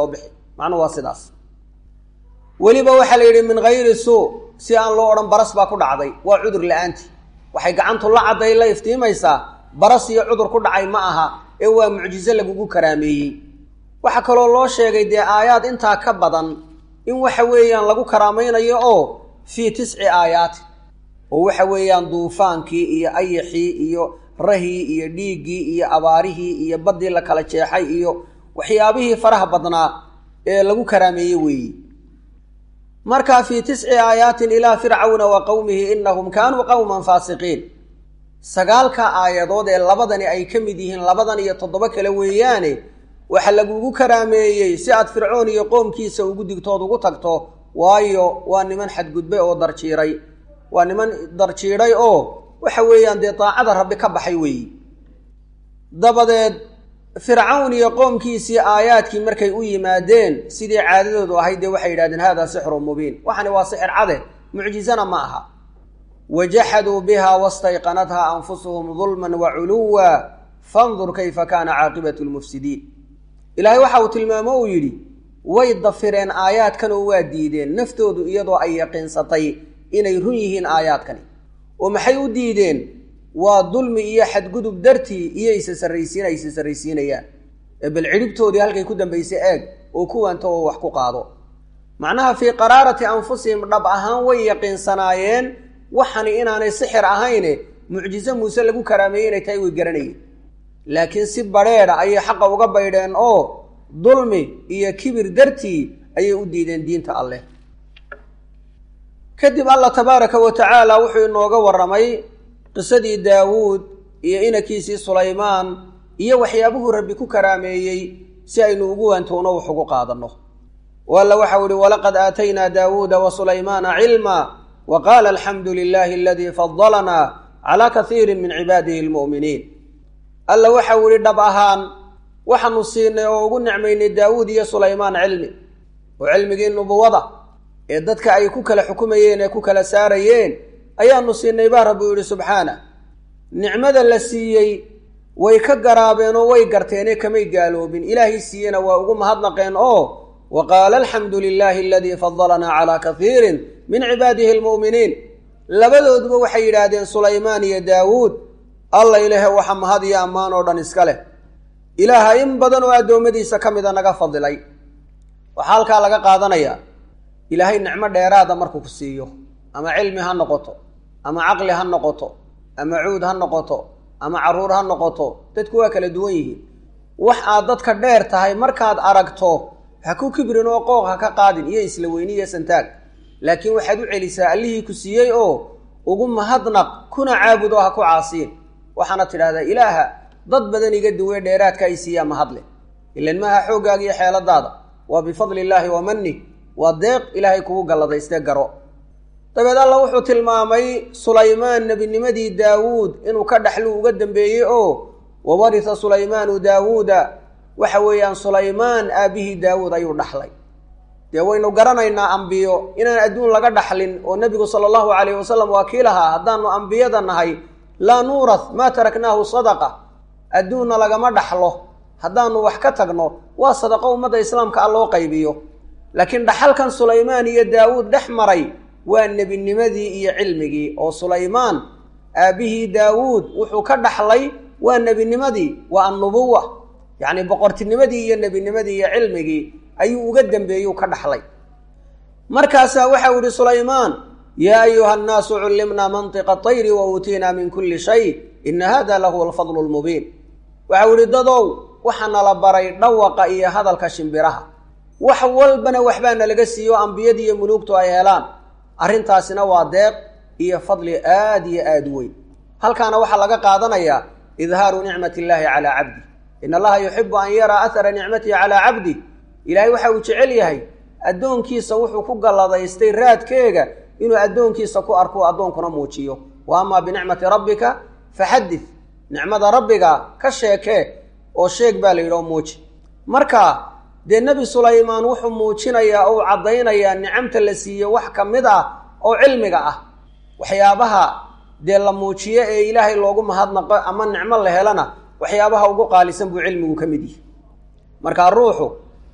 macnuhu waa sidaas weliba waxaa la yidhi min hayri suu si aan loo odhan baras baa ku dhacday waa cudur la-aanti waxay gacantu la cadday la iftiimaysaa baras iyo cudur ku dhacay ma aha ee waa mucjizo lagugu karaameeyey waxaa kaloo loo sheegay dee aayaad intaa ka badan in waxa weeyaan lagu karaamaynayo oo fii tisci aayaati oo waxa weeyaan duufaankii iyo ayaxii iyo rahii iyo dhiiggii iyo abaarihii iyo baddii la kala jeexay iyo waxyaabihii faraha badnaa ee lagu karaameeyey weeyi markaa fii tisci aayaatin ilaa fircawna wa qowmihi inahum kaanuu qowman faasiqiin sagaalka aayadood ee labadani ay ka mid yihiin labadan iyo toddoba kale weeyaane waxa lagugu karaameeyey si aad fircoon iyo qoomkiisa ugu digtood ugu tagto waayo waa niman xadgudbay oo darjiiray waa niman darjiidhay oo waxa weeyaan dee daacada rabbi ka baxay weeyi dabadeed fircawn iyo qoomkiisii aayaadkii markay u yimaadeen sidii caadadoodu ahayd dee waxay yidhahdeen hada sixrun mubiin waxani waa sixir cade mucjizana ma aha wajaxaduu biha wastayqanatha anfusuhum dulman wa culuwa fandur kayfa kaana caaqibatu lmufsidiin ilaahay waxa uu tilmaamo uu yidhi way dafireen aayaadkan oo waa diideen naftoodu iyadoo ay yaqiinsatay inay run yihiin aayaadkani oo maxay u diideen waa dulmi iyo xadgudub dartii iyo isa sarraysiin ay isa sarraysiinayaan ee bal cidhibtoodii halkay ku dambaysay eeg oo kuwanta oo wax ku qaado macnaha fii qaraarati anfusihim dhab ahaan way yaqiinsanaayeen waxani inaanay sixir ahayne mucjizo muuse lagu karaameeyey inay tahay way garanayeen laakiin si badrheedha ayay xaqa uga baydheen oo dulmi iyo kibir dartii ayay u diideen diinta alleh kadib allah tabaaraka wa tacaala wuxuu inooga warramay qisadii daawuud iyo inankiisii sulaymaan iyo waxyaabuhuu rabbi ku karaameeyey si aynu ugu waantowno wax ugu qaadanno alla waxau ihi walaqad aataynaa daawuuda wa sulaymaana cilma wa qaala alxamdu lilaahi aladii fadalanaa calaa kaiirin min cibaadihi lmu'miniin alla waxau ihi dhab ahaan waxaanu siinay oo ugu nicmaynay daawuud iyo sulaymaan cilmi oo cilmigii nubuwada ee dadka ay ku kala xukumayeen ee ku kala saarayeen ayaanu siinay baa rabbi u yihi subxaana nicmada la siiyey way ka garaabeen oo way garteene kamay gaaloobin ilaahay siiyena waa ugu mahadnaqeen oo wa qaala alxamdu lilaahi aladii fadalanaa calaa kaiirin min cibaadihi almu'miniin labadooduba waxay yidhaahdeen sulaymaan iyo daawuud alla ilaahe waxa mahad iyo ammaan oo dhan iska leh ilaaha in badan oo addoommadiisa ka mida naga fadilay waxaa halkaa laga qaadanayaa ilaahay nicmo dheeraada markuu ku siiyo ama cilmi ha noqoto ama caqli ha noqoto ama cuud ha noqoto ama carruur ha noqoto dadku waa kala duwan yihiin wax aad dadka dheer tahay markaad aragto ha ku kibrin oo qooq ha ka qaadin iyo isla weyni iyo santaag laakiin waxaad u celisaa allihii ku siiyey oo ugu mahadnaq kuna caabud oo ha ku caasiin waxaana tidhahdaa ilaaha dad badan iga duwe dheeraadka ay siiyaa mahadle ilan maaha xooggaaga iyo xeeladaada waa bifadli illaahi wa manni waa deeq ilaahay kugu galladaystee garo dabeed alla wuxuu tilmaamay sulaymaan nebinimadii daawuud inuu ka dhaxlu uga dambeeyey oo wawarisa sulaymaanu daawuuda waxa weeyaan sulaymaan aabbihii daawuud ayuu dhaxlay dee waynu garanaynaa ambiyo inaan adduun laga dhaxlin oo nebigu sala allahu calayhi wasalam waa kii lahaa haddaanu ambiyada nahay laa nuurath maa taraknaahu sadaqa adduunna lagama dhaxlo haddaanu wax ka tagno waa sadaqo ummadda islaamka a loo qaybiyo laakiin dhaxalkan sulaymaan iyo daawuud dhex maray waa nebinimadii iyo cilmigii oo sulaymaan aabbihii daawuud wuxuu ka dhaxlay waa nebinimadii waa annubuwa yacni boqortinimadii iyo nebinimadii iyo cilmigii ayuu uga dambeeyuu ka dhaxlay markaasaa waxau yihi sulaymaan yaa ayuha annaasu cullimnaa mantiqa tayri wa uutiinaa min kulli shay ina hada lahuwa alfadlu lmubiin waxau yihi dadow waxaa nala baray dhawaqa iyo hadalka shimbiraha wax walbana waxbaa nalaga siiyo ambiyadii iyo muluugtu ay helaan arrintaasina waa deeq iyo fadli aad iyo aad u weyn halkaana waxaa laga qaadanayaa idhaaru nicmat illaahi calaa cabdi in allaha yuxibu an yaraa ahara nicmatihi calaa cabdi ilaahay waxa uu jecel yahay addoonkiisa wuxuu ku galladaystay raadkeega inuu addoonkiisa ku arko addoonkuna muujiyo wa amaa binicmati rabbika faxadith nicmada rabbiga ka sheekee oo sheeg baa la yidhi oo muuji marka dee nebi sulaymaan wuxuu muujinayaa ou caddaynayaa nicamta la siiye wax ka mid ah oo cilmiga ah waxyaabaha dee la muujiyo ee ilaahay loogu mahadnaqo ama nicmo la helana waxyaabaha ugu qaalisan buu cilmigu ka mid yihi markaa ruuxu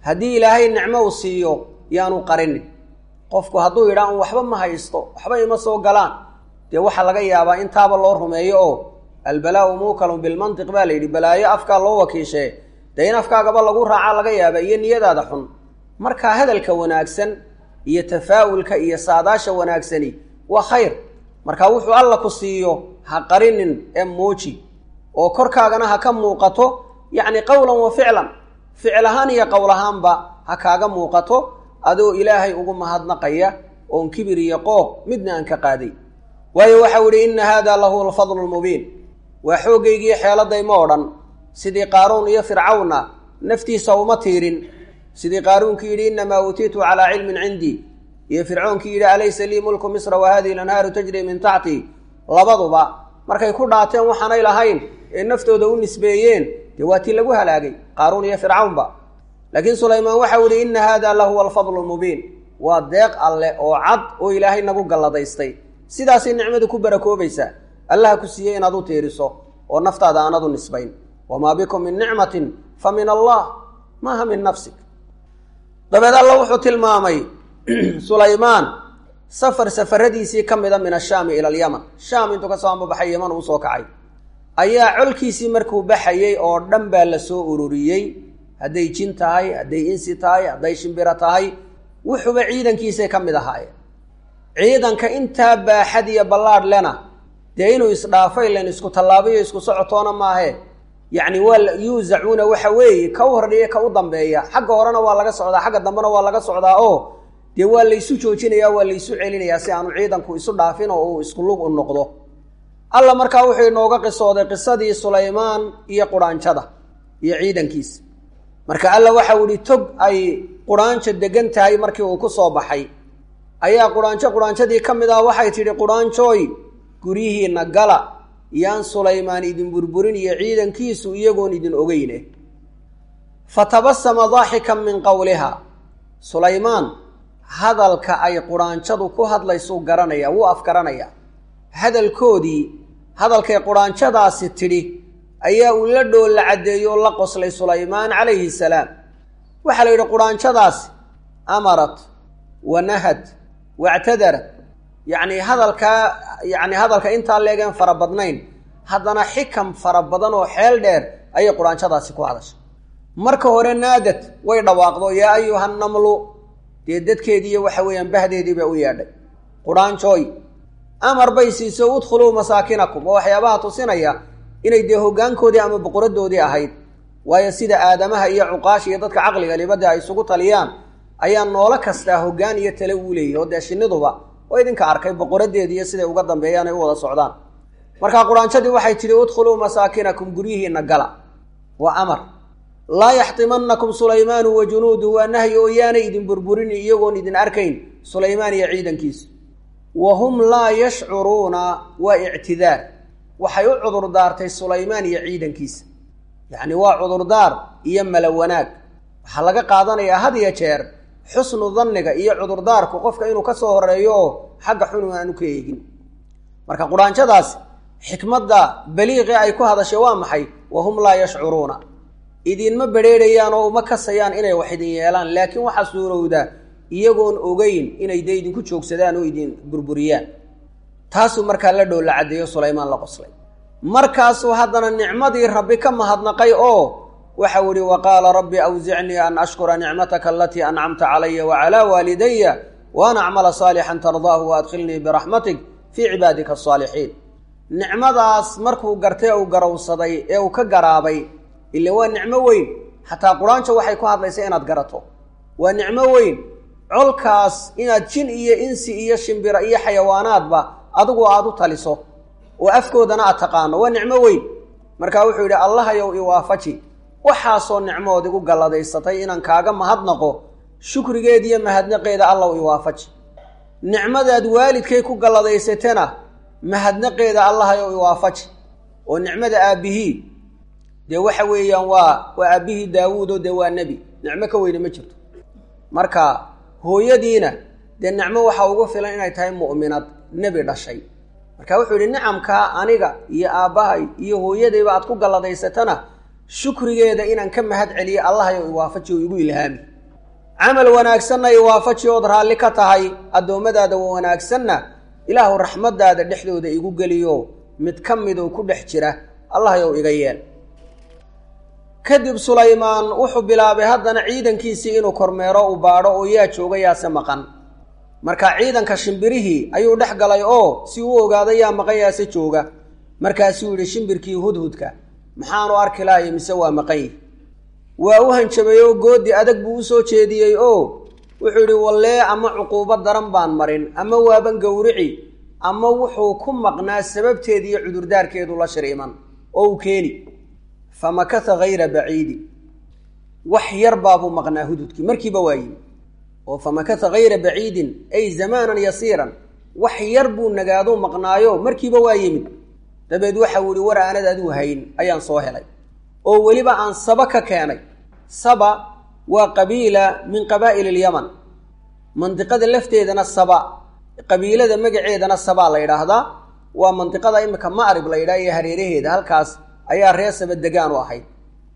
haddii ilaahay nicmo uu siiyo yaanu qarinin qofku hadduu yidhaa un waxba ma haysto waxba ima soo galaan dee waxaa laga yaabaa intaaba loo rumeeyo oo albalaau muukalun bilmantiq baa la yidhi balaayo afkaa loo wakiishee dee in afkaagaba lagu raacaa laga yaaba iyo niyadaada xun marka hadalka wanaagsan iyo tafaa'ulka iyo saadaasha wanaagsani waa khayr marka wuxuu alla ku siiyo ha qarinin ee muuji oo korkaagana ha ka muuqato yacni qowlan wa ficlan ficil ahaan iyo qowl ahaanba ha kaaga muuqato adoo ilaahay ugu mahadnaqaya oon kibir iyo qooq midna aan ka qaaday waayo waxau ihi inna haada lahu alfadlu lmubiin waa xooggaygii xeeladay ma odhan sidii qaaruun iyo fircawna naftiisa uma tiirin sidii qaaruunkii yidhi innamaa uutiitu calaa cilmin cindii iyo fircoonkii yidhi alaysa lii mulku misra wa hadihi lanhaaru tajri min taxtii labaduba markay ku dhaateen waxaanay lahayn ee naftooda u nisbeeyeen dee waa tii lagu halaagay qaaruun iyo fircawnba laakiin sulaymaan waxau yihi inna haada lahuwa alfadlu lmubiin waa deeq alleh oo cad oo ilaahay nagu galladaystay sidaasay nicmadu ku barakoobaysaa allaha ku siiyey inaad u tiiriso oo naftaada aanad u nisbayn wamaa bikum min nicmatin fa min allah maaha min nafsik dabeed alla wuxuu tilmaamay sulaymaan safar safaradiisii ka mida min ashaami ila alyaman shaam intuu kasoo ambabaxay yaman uu soo kacay ayaa colkiisii markuu baxayey oo dhan baa la soo ururiyey hadday jin tahay hadday insi tahay hadday shimbiro tahay wuxuuba ciidankiisay ka mid ahaayeen ciidanka intaa baaxad iyo ballaadh lena dee inuu isdhaafay len isku tallaabayo isku socotoona maahe yacni waa yuusacuuna waxa weeye ka u hordhiya ka u dambeeya xagga horena waa laga socdaa xagga dambena waa laga socdaa oo dee waa laysu joojinayaa waa laysu celinayaa si aanu ciidanku isu dhaafin oo uu isku lug u noqdo alla markaa wuxuu inooga qisooday qisadii sulaymaan iyo quraanjada iyo ciidankiisa marka alla waxau ihi tog ay quraanjo degan tahay markii uu ku soo baxay ayaa quraanjo quraanjadii ka mid ah waxay tidhi quraanjooy guryihiinna gala yaan sulaymaan idin burburin iyo ciidankiisu iyagoon idin ogeyne fatabasama daaxikan min qowliha sulaymaan hadalka ay quraanjadu ku hadlaysuu garanaya wuu afgaranaya hadalkoodii hadalkay quraanjadaasi tidhi ayaa uu la dhoolla caddeeyo oo la qoslay sulaymaan calayhi salaam waxaa la yidhi quraanjadaasi amarat wa nahad wactadarat yacni hadalkaa yacni hadalka intaa leegeen fara badnayn haddana xikam fara badan oo xeel dheer ayay quraanjadaasi ku hadashay marka hore naadad way dhawaaqdo yaa ayuha namlu dee dadkeediiyo waxa weeyaan bahdeedii bay u yeedhay quraanjooy amar bay siiso udkhuluu masaakinakum oo waxyaabaha tusinaya inay dee hoggaankoodii ama boqoradoodii ahayd waayo sida aadamaha iyo cuqaasha iyo dadka caqliga libada ay isugu taliyaan ayaa noolo kastaa hoggaan iyo tale uu leeyahy oo dee shinniduba oo idinka arkay boqoradeediiyo siday uga dambeeyaan ay u wada socdaan markaa quraanjadii waxay tidhi udkhuluu masaakinakum guryihiinna gala waa amar laa yaxtimanakum sulaymaanu wa junuuduhu waa nahyi oo yaanay idin burburini iyagoon idin arkayn sulaymaan iyo ciidankiisu wa hum laa yashcuruuna waa ictidaar waxay u cudurdaartay sulaymaan iyo ciidankiisa yacni waa cudurdaar iyo mala wanaag waxaa laga qaadanayaa had iyo jeer xusnu danniga iyo cudurdaarku qofka inuu ka soo horeeyo oo xagga xunu aanu ka eegin marka quraanjadaas xikmadda baliiqi ay ku hadashay waa maxay wa hum laa yashcuruuna idinma bedheerhayaan oo uma kasayaan inay wax idin yeelaan laakiin waxaa suurowda iyagoon ogeyn inay dee idinku joogsadaan oo idin burburiyaan taasuu markaa la dhow la caddeeyo sulaymaan la qoslay markaasuu haddana nicmadii rabbi ka mahadnaqay oo waxau ihi wa qaala rabbi awsicnii an ashkura nicmataka alatii ancamta calaya wacalaa waalidaya waan acmala saalixan tardaahu waadkhilnii biraxmatik fii cibaadika asaalixiin nicmadaas markuu gartay uu garowsaday ee uu ka garaabay ile waa nicmo weyn xataa quraanjo waxay ku hadlaysa inaad garato waa nicmo weyn colkaas inaad jin iyo insi iyo shimbiro iyo xayawaanaadba adigu aad u taliso oo afkoodana aad taqaano waa nicmo weyn markaa wuxuu yidhi allahayow iwaafaji waxaasoo nicmood igu galladaysatay inaan kaaga mahadnaqo shukrigeediiyo mahadnaqeeda allaw iwaafaji nicmadaad waalidkay ku galladaysatana mahadnaqeeda allahayow iwaafaji oo nicmada aabbihii dee waxa weeyaan waa waa aabbihii daawuud dee waa nebi nicmo ka weyne ma jirto marka hooyadiina dee nicmo waxaa ugu filan inay tahay mu'minad nebi dhashay marka wuxuu yidhi nicamkaa aniga iyo aabbahay iyo hooyadayba aad ku galladaysatana shukrigeeda inaan ka mahad celiyo allahayow iwaafaji oo igu ilhaami camal wanaagsanna i waafaji ood raalli ka tahay addoommadaada wanaagsanna ilaahu raxmaddaada dhexdooda igu geliyo mid ka midoo ku dhex jira allahyow iga yeel kadib sulaymaan wuxuu bilaabay haddana ciidankiisii inuu kormeero u baadho oo yaa jooga yaase maqan marka ciidanka shimbirihii ayuu dhex galay oo si uu ogaado yaa maqan yaase jooga markaasuu yidhi shimbirkii hudhudka maxaanu arki lahayo mise waa maqan yihi waa u hanjabay oo goodi adag buu usoo jeediyey oo wuxuu yidhi wallee ama cuquubo daran baan marin ama waaban gowrici ama wuxuu ku maqnaa sababteeda iyo cudurdaarkeedu la shiriiman oo uu keeni fa makatha hayra baciidi wax yar baabuu maqnaa hududkii markiiba waa yimi oo fa makatha hayra baciidin ay zamaanan yasiiran wax yar buu nagaadou maqnaayo markiiba waa yimid dabeed waxau yihi war aanad adigu hayn ayaan soo helay oo weliba aan saba ka keenay saba waa qabiila min qabaa'il alyaman mandiqada lafteedana saba qabiilada magaceedana sabaa la yidhaahdaa waa mandiqada imika ma'rib la yidhaha iyo hareeraheeda halkaas ayaa reer saba degaan u ahayd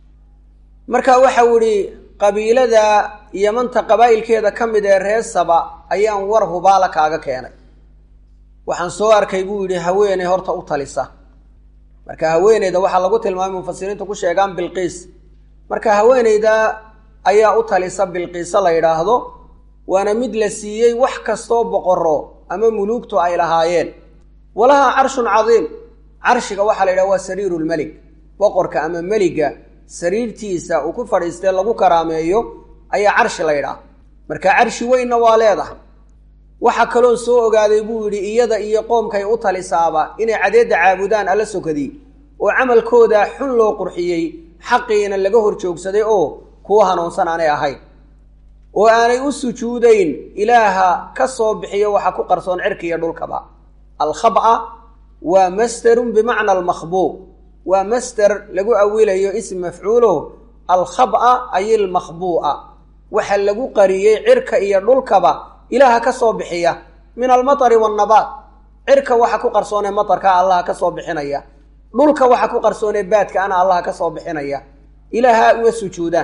marka waxau idhi qabiilada yamanta qabaa'ilkeeda ka mid ee reer saba ayaan war hubaala kaaga keenay waxaan soo arkay buu yidhi haweeney horta u talisa marka haweeneyda waxaa lagu tilmaamay mufasiriintu ku sheegaan bilqiis marka haweeneyda ayaa u talisa bilqiisa la yidhaahdo waana mid la siiyey wax kastoo boqoro ama muluugtu ay lahaayeen walaha carshun cadiim carshiga waxaa la yidhaha waa sariiru lmelig boqorka ama meliga sariirtiisa uu ku fadhiistee lagu karaameeyo ayaa carshi la yidhaah marka carshi weynna waa leedahay waxaa kaloon soo ogaaday buu yidhi iyada iyo qoomkay u talisaaba inay cadeedda caabudaan alla sokadii oo camalkooda xun loo qurxiyey xaqiina laga hor joogsaday oo kuwa hanuunsan aanay ahayn oo aanay u sujuudayn ilaaha ka soo bixiyo waxa ku qarsoon cirka iyo dhulkaba alkhaba waa masderun bimacna almakhbuuq waa masder lagu awilayo ism mafcuulo alkhaba ay ilmakhbuu'a waxa lagu qariyey cirka iyo dhulkaba ilaaha ka soo bixiya min almatari waannabaat cirka waxa ku qarsoonee matarka allaha ka soo bixinaya dhulka waxa ku qarsoonee baadka ana allaha ka soo bixinaya ilaaha uga sujuudaan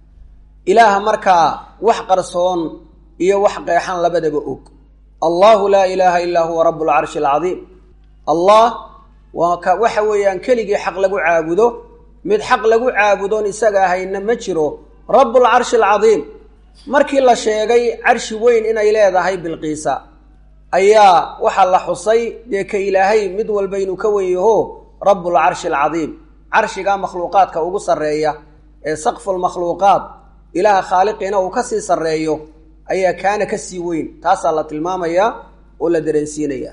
ilaaha markaa wax qarsoon iyo wax qeexan labadaba og allahu laa ilaaha illaa huwa rabu lcarshi alcadiim allah waa ka waxa weeyaan keligii xaq lagu caabudo mid xaq lagu caabudoon isaga ahayna ma jiro rabulcarshi alcadiim markii la sheegay carshi weyn inay leedahay bilqiisa ayaa waxaa la xusay dee ka ilaahay mid walba inuu ka wen yaho rabulcarshi alcadiim carshigaa makhluuqaadka ugu sarreeya ee saqfu lmakhluuqaat ilaaha khaaliqiina uu kasii sarreeyo ayaa kaana kasii weyn taasaa la tilmaamayaa oo la dareensiinaya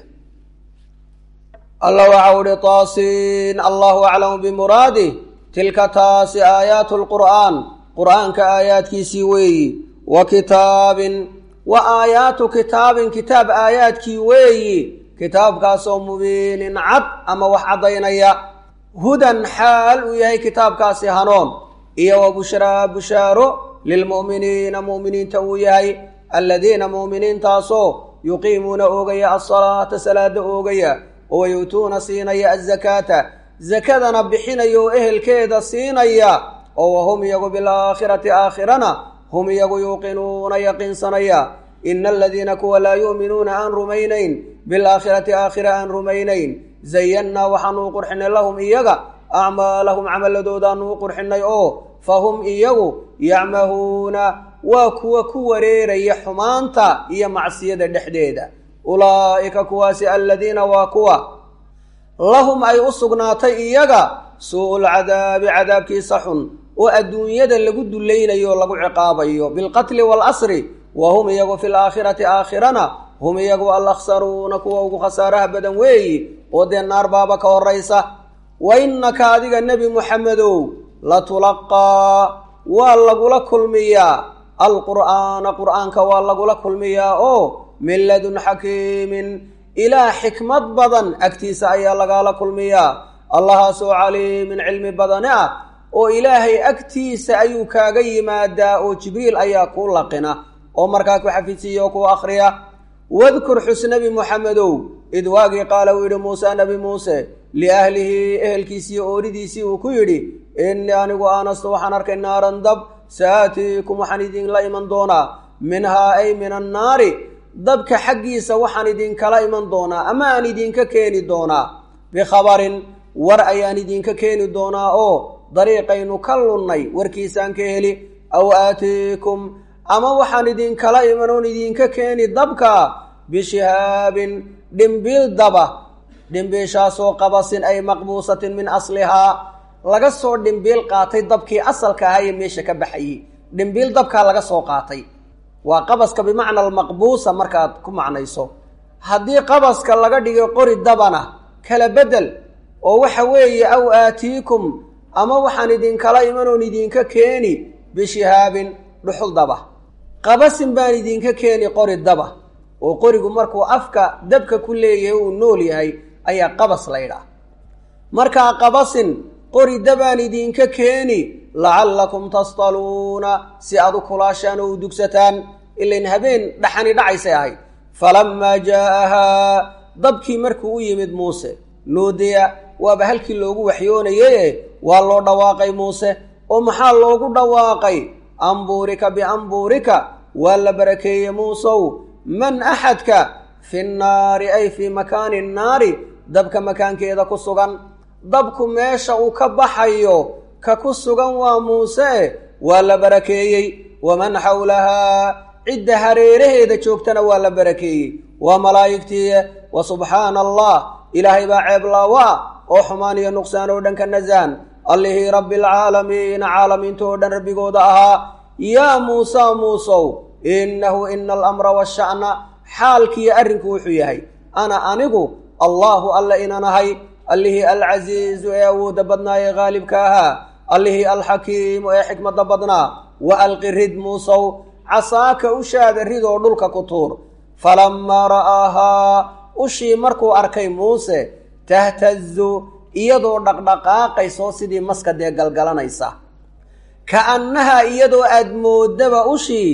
alla waxa uhi taasiin allahu aclamu bimuraadih tilka taasi aayaatu lqur'aan qur'aanka aayaadkiisii weeyi wa kitaabin wa aayaatu kitaabin kitaab aayaadkii weeyi kitaabkaasoo mubiinin cad ama wax caddaynaya hudan xaal uu yahay kitaabkaasi hanoon iyo wa bushraa bushaaro lilmu'miniina mu'miniinta uu yahay aladiina mu'miniintaasoo yuqiimuuna oogaya alsalaata salaada oogaya oo yu'tuuna siinaya azakaata zakadana bixinaya oo ehelkeeda siinaya oo wahum iyagu bilaakhirati aakhirana hum iyagu yuuqinuuna yaqiinsanaya ina aladiina kuwa laa yu'minuuna aan rumaynayn bilaakhirati aakhira aan rumaynayn zayannaa waxaanuu qurxinay lahum iyaga acmaalahum camaladoodaanuu qurxinay oo fahum iyagu yacmahuuna waa kuwa ku wareeraya xumaanta iyo macsiyada dhexdeeda ulaa'ika kuwaasi aladiina waa kuwa lahum ay u sugnaatay iyaga suu'ul cadaabi cadaabkiisa xun oo adduunyada lagu dulaynayo o lagu ciqaabayo bilqatli waalasri wa hum iyagu fi laakhirati aakhirana hum iyagu alakhsaruuna kuwa ugu khasaaraha badan weeyi oo dee naar baaba ka horaysa wa innaka adiga nebi muxamedow latulaqaa waa lagula kulmiyaa alqur'aana qur'aanka waa lagula kulmiyaa oo min ladun xakiimin ilaah xikmad badan agtiisa ayaa lagaala kulmiyaa allahaasoo caliimin cilmi badane ah oo ilaahay agtiisa ayuu kaaga yimaadaa oo jibriil ayaa kuu laqina oo markaa ku xafidsiiya oo ku akhriya wadkur xus nebi muxamedow id waagii qaala uu yidhi muuse nebi muuse liahlihi ehelkiisiiyo ooridiisii uu ku yidhi innii anigu aanastu waxaan arkay naaran dab sa'aatiikum waxaan idinla iman doonaa minhaa ay min annaari dabka xaggiisa waxaan idinkala iman doonaa ama aan idinka keeni doonaa bikhabarin war ayaan idinka keeni doonaa oo dariiqaynu ka lunnay warkiisaan ka heli aw aatiikum ama waxaan idinkala iman oon idinka keeni dabka bishihaabin dhimbiil daba dhimbiishaasoo qabasin ay maqbuusatin min aslihaa laga soo dhimbiil qaatay dabkii asalka ahaa ee meesha ka baxayey dhimbiil dabkaa laga soo qaatay waa qabaska bimacna almaqbuusa markaad ku macnayso haddii qabaska laga dhigay qori dabana kala bedel oo waxa weeye aw aatiikum ama waxaan idinkala iman oon idinka keeni bishihaabin dhuxul daba qabasin baan idinka keeni qori daba oo qorigu markuu afka dabka ku leeyahay uu nool yahay ayaa qabas laydhaah markaa qabasin qori dabaan idinka keeni lacallakum tastaluuna si aad u kulaashaan oo u dugsataan ilain habeen dhaxani dhacaysay ahayd falammaa jaa'ahaa dabkii markuu u yimid muuse nuudiya waaba halkii loogu waxyoonaye waa loo dhawaaqay muuse oo maxaa loogu dhawaaqay ambuurika biambuurika waa la barakeeye muusow man axadka fi nnaari ay fii makaani nnaari dabka makaankeeda ku sugan dabku meesha uu ka baxayo ka ku sugan waa muuse waa la barakeeyey waman xawlahaa cidda hareeraheeda joogtana waa la barakeeyey waa malaa'igtii wa subxaana allah ilaahay baa ceeblaawa oo xumaan iyo nuqsaan oo dhan ka nasaan allihii rabbi alcaalamiina caalamiinta oo dhan rabbigooda ahaa yaa muusa muusow innahu ina alamra washa'na xaalkiiyo arrinku wuxuu yahay ana anigu allaahu alla inanahay allihii alcasiizu ee awoodda badnaa ee haalibka ahaa allihii alxakiimu ee xikmadda badnaa wa alqi rid muusow casaaka ushaada ridoo dhulka ku tuur falammaa ra'aahaa ushii markuu arkay muuse tahtazu iyadoo dhaqdhaqaaqaysoo sidii maska dee galgalanaysa ka'annahaa iyadoo aad moodaba ushii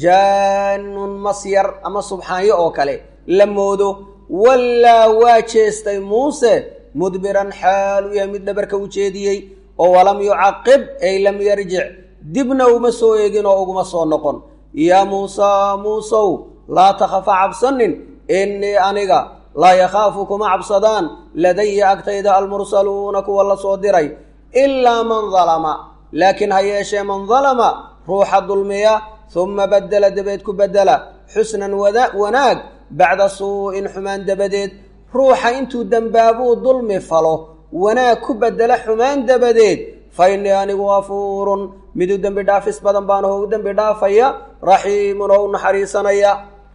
jaanun masyar ama subxaanyo oo kale la moodo wallaa waa jeestay muuse mudbiran xaal u yahay mid dhabarka u jeediyey oo walam yucaqib ay lam yarjic dibna uma soo eegin oo uguma soo noqon yaa muusaa muusow laa takhafa cabsanin innii aniga laa yakhaafu kuma cabsadaan ladaya agtayda almursaluuna kuwa la soo diray ilaa man dalama laakiin ha yeeshee man dalama ruuxa dulmiya humma baddela dabeed ku beddela xusnan wanaag bacda suu'in xumaan dabadeed ruuxa intuu dembaabuu dulmi falo wanaag ku beddela xumaan dabadeed fa innii anigu gafuurun miduu dembi dhaafis badan baan oo u dembi dhaafaya raxiimun oo u naxariisanaya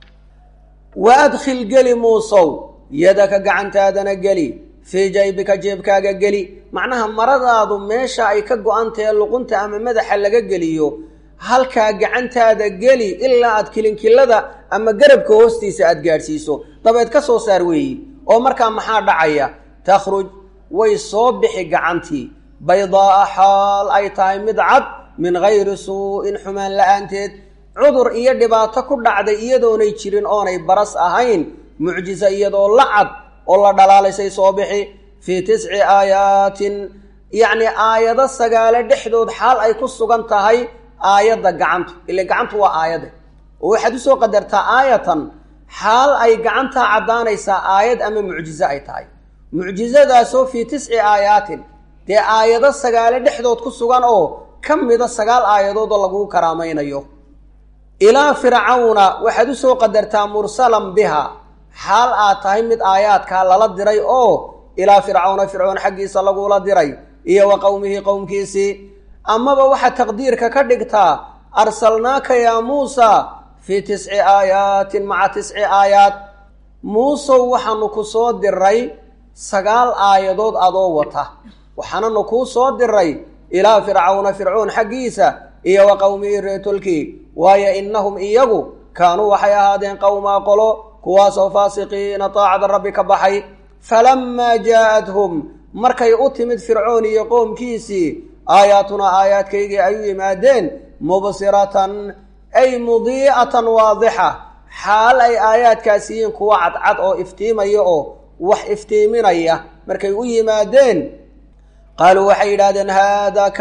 wa adkhil geli muusow yadaka gacantaadana geli fii jaybika jeebkaaga geli macnaha maradaadu meesha ay ka go-antahe luqunta ama madaxa laga geliyo halkaa gacantaada geli ilaa aad kilinkilada ama garabka hoostiisa aad gaadhsiiso dabeed ka soo saar weeyi oo markaa maxaa dhacaya takhruj way soo bixi gacantii baydaa'a xaal ay tahay mid cad min gayri suu'in xumaan la-aanteed cudur iyo dhibaato ku dhacday iyadoonay jirin oonay baras ahayn mucjiso iyadoo la cad oo la dhalaalaysay soo bixi fii tisci aayaatin yacni aayado sagaale dhexdood xaal ay ku sugan tahay aayadda gacantu ile gacantu waa aayade oo waxaad usoo qadartaa aayatan xaal ay gacantaa caddaanaysaa aayad ama mucjizo ay tahay mucjizadaasoo fii tisci aayaatin dee aayado sagaale dhexdood ku sugan oo ka mida sagaal aayadood oo lagugu karaamaynayo ilaa fircawna waxaad usoo qadartaa mursalan biha xaal aad tahay mid aayaadkaa lala diray oo ilaa fircawna fircoon xaggiisa lagula diray iyo wa qowmihi qowmkiisii amaba waxaad taqdiirka ka dhigtaa arsalnaaka yaa muusa fii tisci aayaatin maca tisci aayaat muusow waxaanu ku soo diray sagaal aayadood adoo wata waxaananu kuu soo diray ilaa fircawna fircoon xaggiisa iyo wa qowmihi reetolkii waayo innahum iyagu kaanuu waxay ahaadeen qowmaa qolo kuwaasoo faasiqiina taacada rabbi ka baxay falammaa jaa'athum markay u timid fircoon iyo qoomkiisii aayaatunaa aayaadkaygii ay u yimaadeen mubsiratan ay mudiicatan waadixa xaal ay aayaadkaas yihiin kuwa cadcad oo iftiimaya oo wax iftiiminaya markay u yimaadeen qaaluu waxay yidhahdeen haadaa kani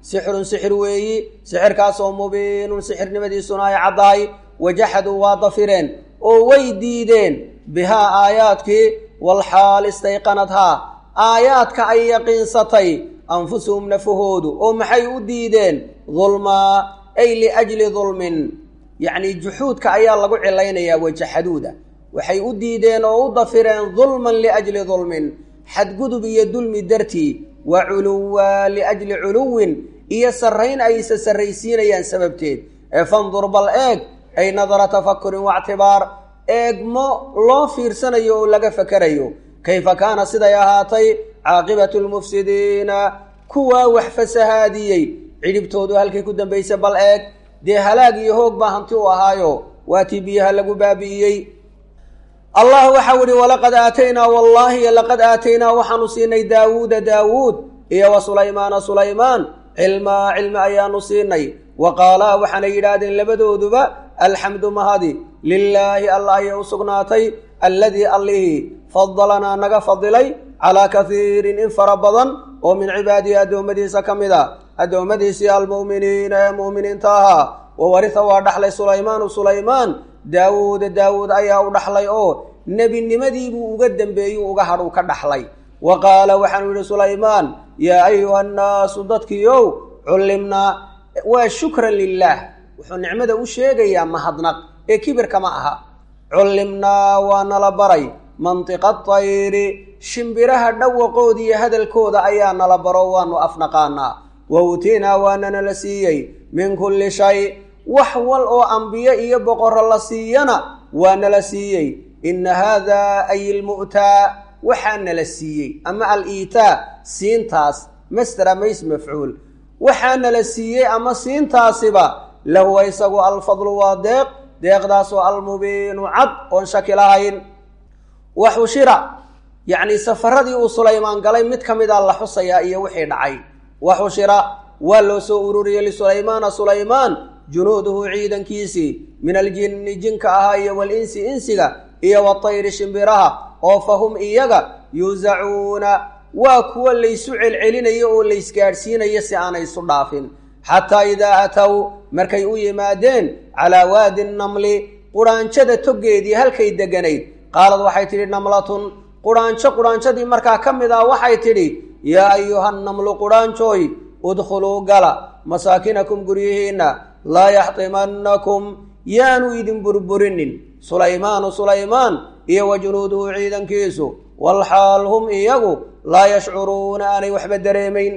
sixirun sixir weeyi sixirkaasoo mubiinun sixirnimadiisuna ay caddahay wajaxaduu waa dafireen oo way diideen bihaa aayaadkii walxaal istayqanadhaa aayaadka ay yaqiinsatay anfusuhum nafahoodu oo maxay u diideen dulmaa ay liajli dulmin yacnii juxuudka ayaa lagu cilaynayaa wajaxaduuda waxay u diideen oo u dafireen dulman liajli dulmin xadgudub iyo dulmi dartii wa culuwa liajli culuwin iyo sarrayn ay isa sarraysiinayaan sababteed ee fandur bal eeg ay nadara tafakurin waictibaar eegmo loo fiirsanayo oo laga fakerayo kayfa kaana siday ahaatay caaqibatu lmufsidiina kuwaa wax fasahaadiyey cidhibtoodu halkay ku dambaysa bal eeg dee halaag iyo hoog baa hanti u ahaayo waatii biyaha lagu baabi'iyey allah waxau ihi walaqad aataynaa wallaahi laqad aataynaa waxaanu siinay daawuuda daawuud iyo wa sulaymaana sulaymaan cilmaa cilmi ayaanu siinay wa qaalaa waxaanay yidhaahdeen labadooduba alxamdu mahadi lilaahi allah ayay u sugnaatay alladii allihii fadalanaa naga fadilay calaa kaiirin in fara badan oo min cibaadihi addoommadiisa ka mid a addoommadiisii almu'miniina ee mu'miniinta ahaa wa warisa waa dhaxlay sulaymaanu sulaymaan daawuuda daawuud ayaa u dhaxlay oo nebinimadiibuu uga dembeeyuu uga hadhuu ka dhaxlay wa qaala waxaanu yidhi sulaymaan yaa ayuha nnaasu dadkiiow cullimnaa waa shukran lilaah wuxuu nicmada u sheegayaa mahadnaq ee kibirka ma aha cullimnaa waa nala baray mantiqa tayri shimbiraha dhawaqooda iyo hadalkooda ayaa nala baro waanu afnaqaanaa wa utiinaa waana nala siiyey min kulli shay wax wal oo ambiye iyo boqorro la siiyana waa nala siiyey inna haadaa ay ilmu'taa waxaa nala siiyey ama al-iitaa siintaas mastera mays mafcuul waxaa nala siiyey ama siintaasiba lahuwa isagu alfadlu waa deeq deeqdaasoo almubiinu cad oon shaki lahayn wa xushira yacnii safaradii uu sulaymaan galay mid ka mida la xusayaa iyo wixii dhacay wa xushira waa loo soo ururiyey lisulaymaana sulaymaan junuuduhu ciidankiisii min aljinni jinka ahaa iyo walinsi insiga iyo watayri shimbiraha oo fa hum iyaga yuusacuuna waa kuwa laysu celcelinayo oo laysgaadhsiinayo si aanay isu dhaafin xataa idaa atow markay u yimaadeen calaa waadi namli quraanjada toggeedii halkay deganayd qaalad waxay tidhi namlatun quraanjo quraanjadii markaa ka mid ah waxay tidhi yaa ayuha namlu quraanjooy udkhuluu gala masaakinakum guryihiinna laa yaxtimannakum yaanu idin burburinin sulaymaanu sulaymaan iyo wa junuuduhu ciidankiisu walxaal hum iyagu laa yashcuruuna aanay waxba dareemayn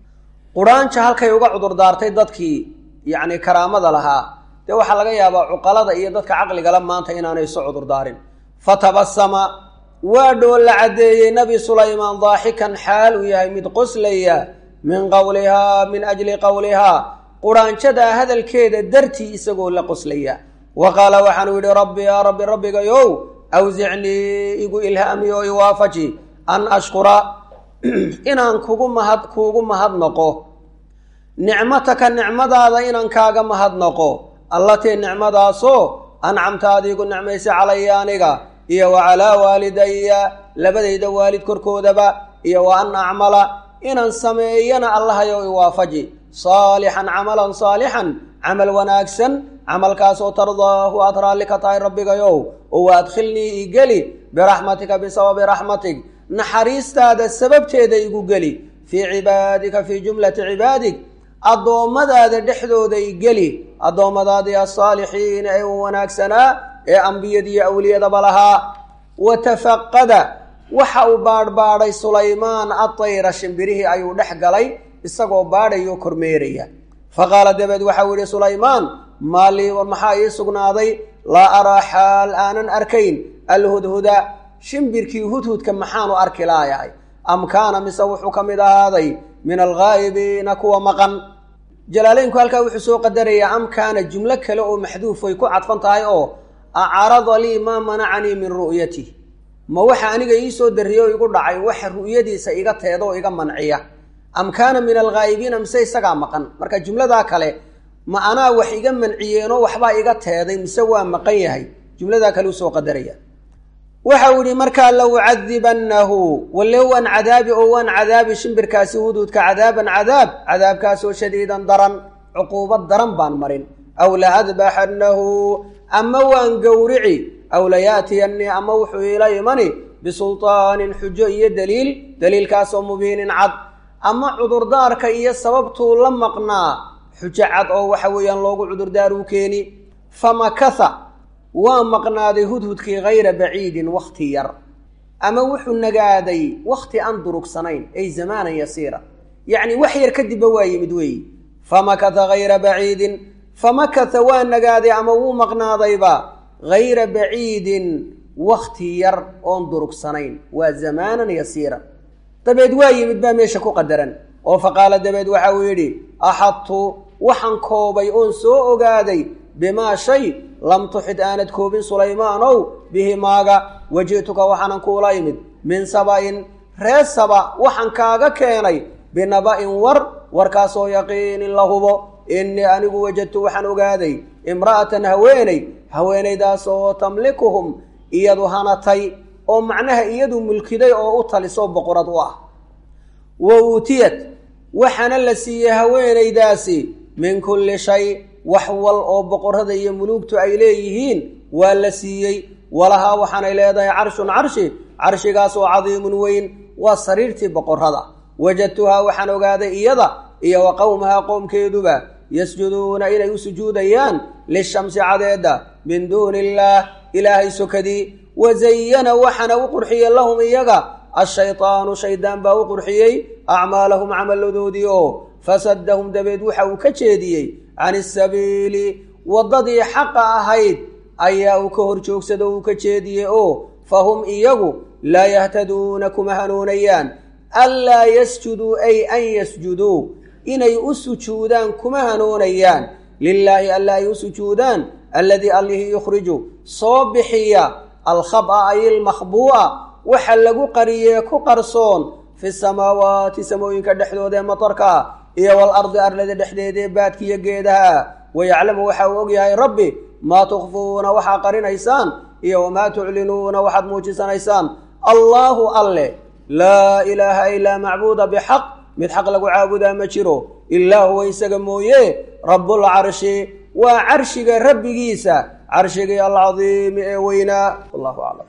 quraanja halkay uga cudurdaartay dadkii yacni karaamada lahaa dee waxaa laga yaabaa cuqalada iyo dadka caqligala maanta inaanay isu cudurdaarin fatabasama waa dhoolla caddeeyey nebi sulaymaan daaxikan xaal uu yahay mid qoslaya min qowlihaa min ajli qowlihaa quraanjadaa hadalkeeda dartii isagoo la qoslaya wa qaala waxaanu yidhi rabbi yaa rabbi rabbigayow awsicnii igu ilhaami oo iwaafaji an ashkura inaan kugu mahad kuugu mahadnaqo nicmataka nicmadaada inaan kaaga mahadnaqo allatii nicmadaasoo ancamta adiigu nicmaysa calaya aniga iyo wa calaa waalidaya labadayda waalid korkoodaba iyo wa an acmala inaan sameeyana allahayow iwaafaji saalixan camalan saalixan camal wanaagsan camalkaasoo tardaahu aad raalli ka tahay rabbigayow oo wa adkhilnii igeli biraxmatika bisababi raxmatig naxariistaada sababteeda igu geli fii cibaadika fii jumlati cibaadig addoommadaada dhexdooda igeli addoommadaadii alsaalixiina ee u wanaagsanaa ee ambiyadiiyo awliyadaba lahaa wa tafaqada waxa uu baadhbaadhay sulaymaan adayra shimbirihii ayuu dhex galay isagoo baadhayoo kormeeraya fa qaala dabeed waxau yidhi sulaymaan maalii war maxaa ii sugnaaday laa araa xaal aanan arkayn alhudhuda shimbirkii hudhudka maxaanu arki laayahay am kaana mise wuxuu ka mid ahaaday min alghaa'ibiina kuwa maqan jalaaleynku halkaa wuxuu soo qadarayaa am kaana jumlo kale oo maxduuf ay ku cadfan tahay oo acarada lii maa manacanii min ru'yatih ma waxa aniga ii soo darriye oo igu dhacay waxa ru'yadiisa iga teeda oo iga manciya am kaana min alghaa'ibiina mise isagaa maqan marka jumladaa kale ma anaa wax iga manciyeenoo waxbaa iga teeday mise waa maqan yahay jumladaa kale u soo qadaraya waxau idhi markaa lawcadibannahu walle waan cadaabi oo waan cadaabi shimbirkaasi huduudka cadaaban cadaab cadaabkaasoo shadiidan daran cuquubad daran baan marin aw la adbaxannahu ama waan gowrici aw layaatiyannii ama wuxuu iila imani bisultaanin xujo iyo daliil daliilkaasoo mubiinin cad ama cudurdaarka iyo sababtuu la maqnaa xujo cad oo waxa weeyaan loogu cudurdaaruu keeni famakatha waa maqnaaday hudhudkii hayra baciidin wakhti yar ama wuxuu nagaaday wakhti aan durugsanayn ay zamaanan yasiira yacni wax yar kadibba waa yimid weeyi famakatha hayra baciidin famakatha waa nagaaday ama wuu maqnaadayba hayra baciidin wakhti yar oon durugsanayn waa zamaanan yasiira dabeed waa yimid baa meesha ku qadaran oo faqaala dabeed waxa uu yidhi axadtu waxaan koobay oon soo ogaaday bimaa shay lam tuxid aanad koobin sulaymaanow bihi maaga waji'tuka waxaanan kuula imid min saba'in ree saba waxaan kaaga keenay binaba'in war warkaasoo yaqiinin la hubo innii anigu wajadtu waxaan ogaaday imra'atan haweeney haweenaydaasoo tamlikuhum iyadu hanatay oo macnaha iyadu mulkiday oo u talisoo boqorad u ah wa uutiyat waxaana la siiyey haweenaydaasi min kulli shay wax wal oo boqorrada iyo muluugtu ay leeyihiin waa la siiyey walahaa waxaanay leedahay carshun carshi carshigaasoo cadiimun weyn waa sariirtii boqorrada wajadtuhaa waxaan ogaaday iyada iyo wa qowmahaa qoomkeeduba yasjuduuna inay u sujuudayaan lishamsi cadeedda min duuni illaah ilaahay sokadii wazayana waxaana u qurxiyey lahum iyaga ashaydaanu shaydaan baa u qurxiyey acmaalahum camalladoodii oo fasadahum dabeed waxa uu ka jeediyey can isabiili waddadii xaqa ahayd ayaa uu ka hor joogsado uu ka jeediyey oo fahum iyagu laa yahtaduuna kuma hanuunayaan anlaa yasjuduu ay an yasjuduu inay u sujuudaan kuma hanuunayaan lilaahi alla ay u sujuudaan alladii allihii yukhriju soo bixiya alkhaba ay ilmakhbuu'a waxa lagu qariyee ku qarsoon fi samaawaati samooyinka dhexdooda ee matarka iyo walardi arlada dhexdeeda ee baadkiiyo geedaha wayaclamu waxa uu ogyahay rabbi maa tukfuuna waxaa qarinaysaan iyo wamaa tuclinuuna waxaad muujisanaysaan allaahu alle laa ilaaha ilaa macbuuda bixaq mid xaq lagu caabudaa ma jiro ilaa huwa isaga mooye rabbulcarshi waa carshiga rabbigiisa carshigii alcadiimi ee weynaa wallahu aclam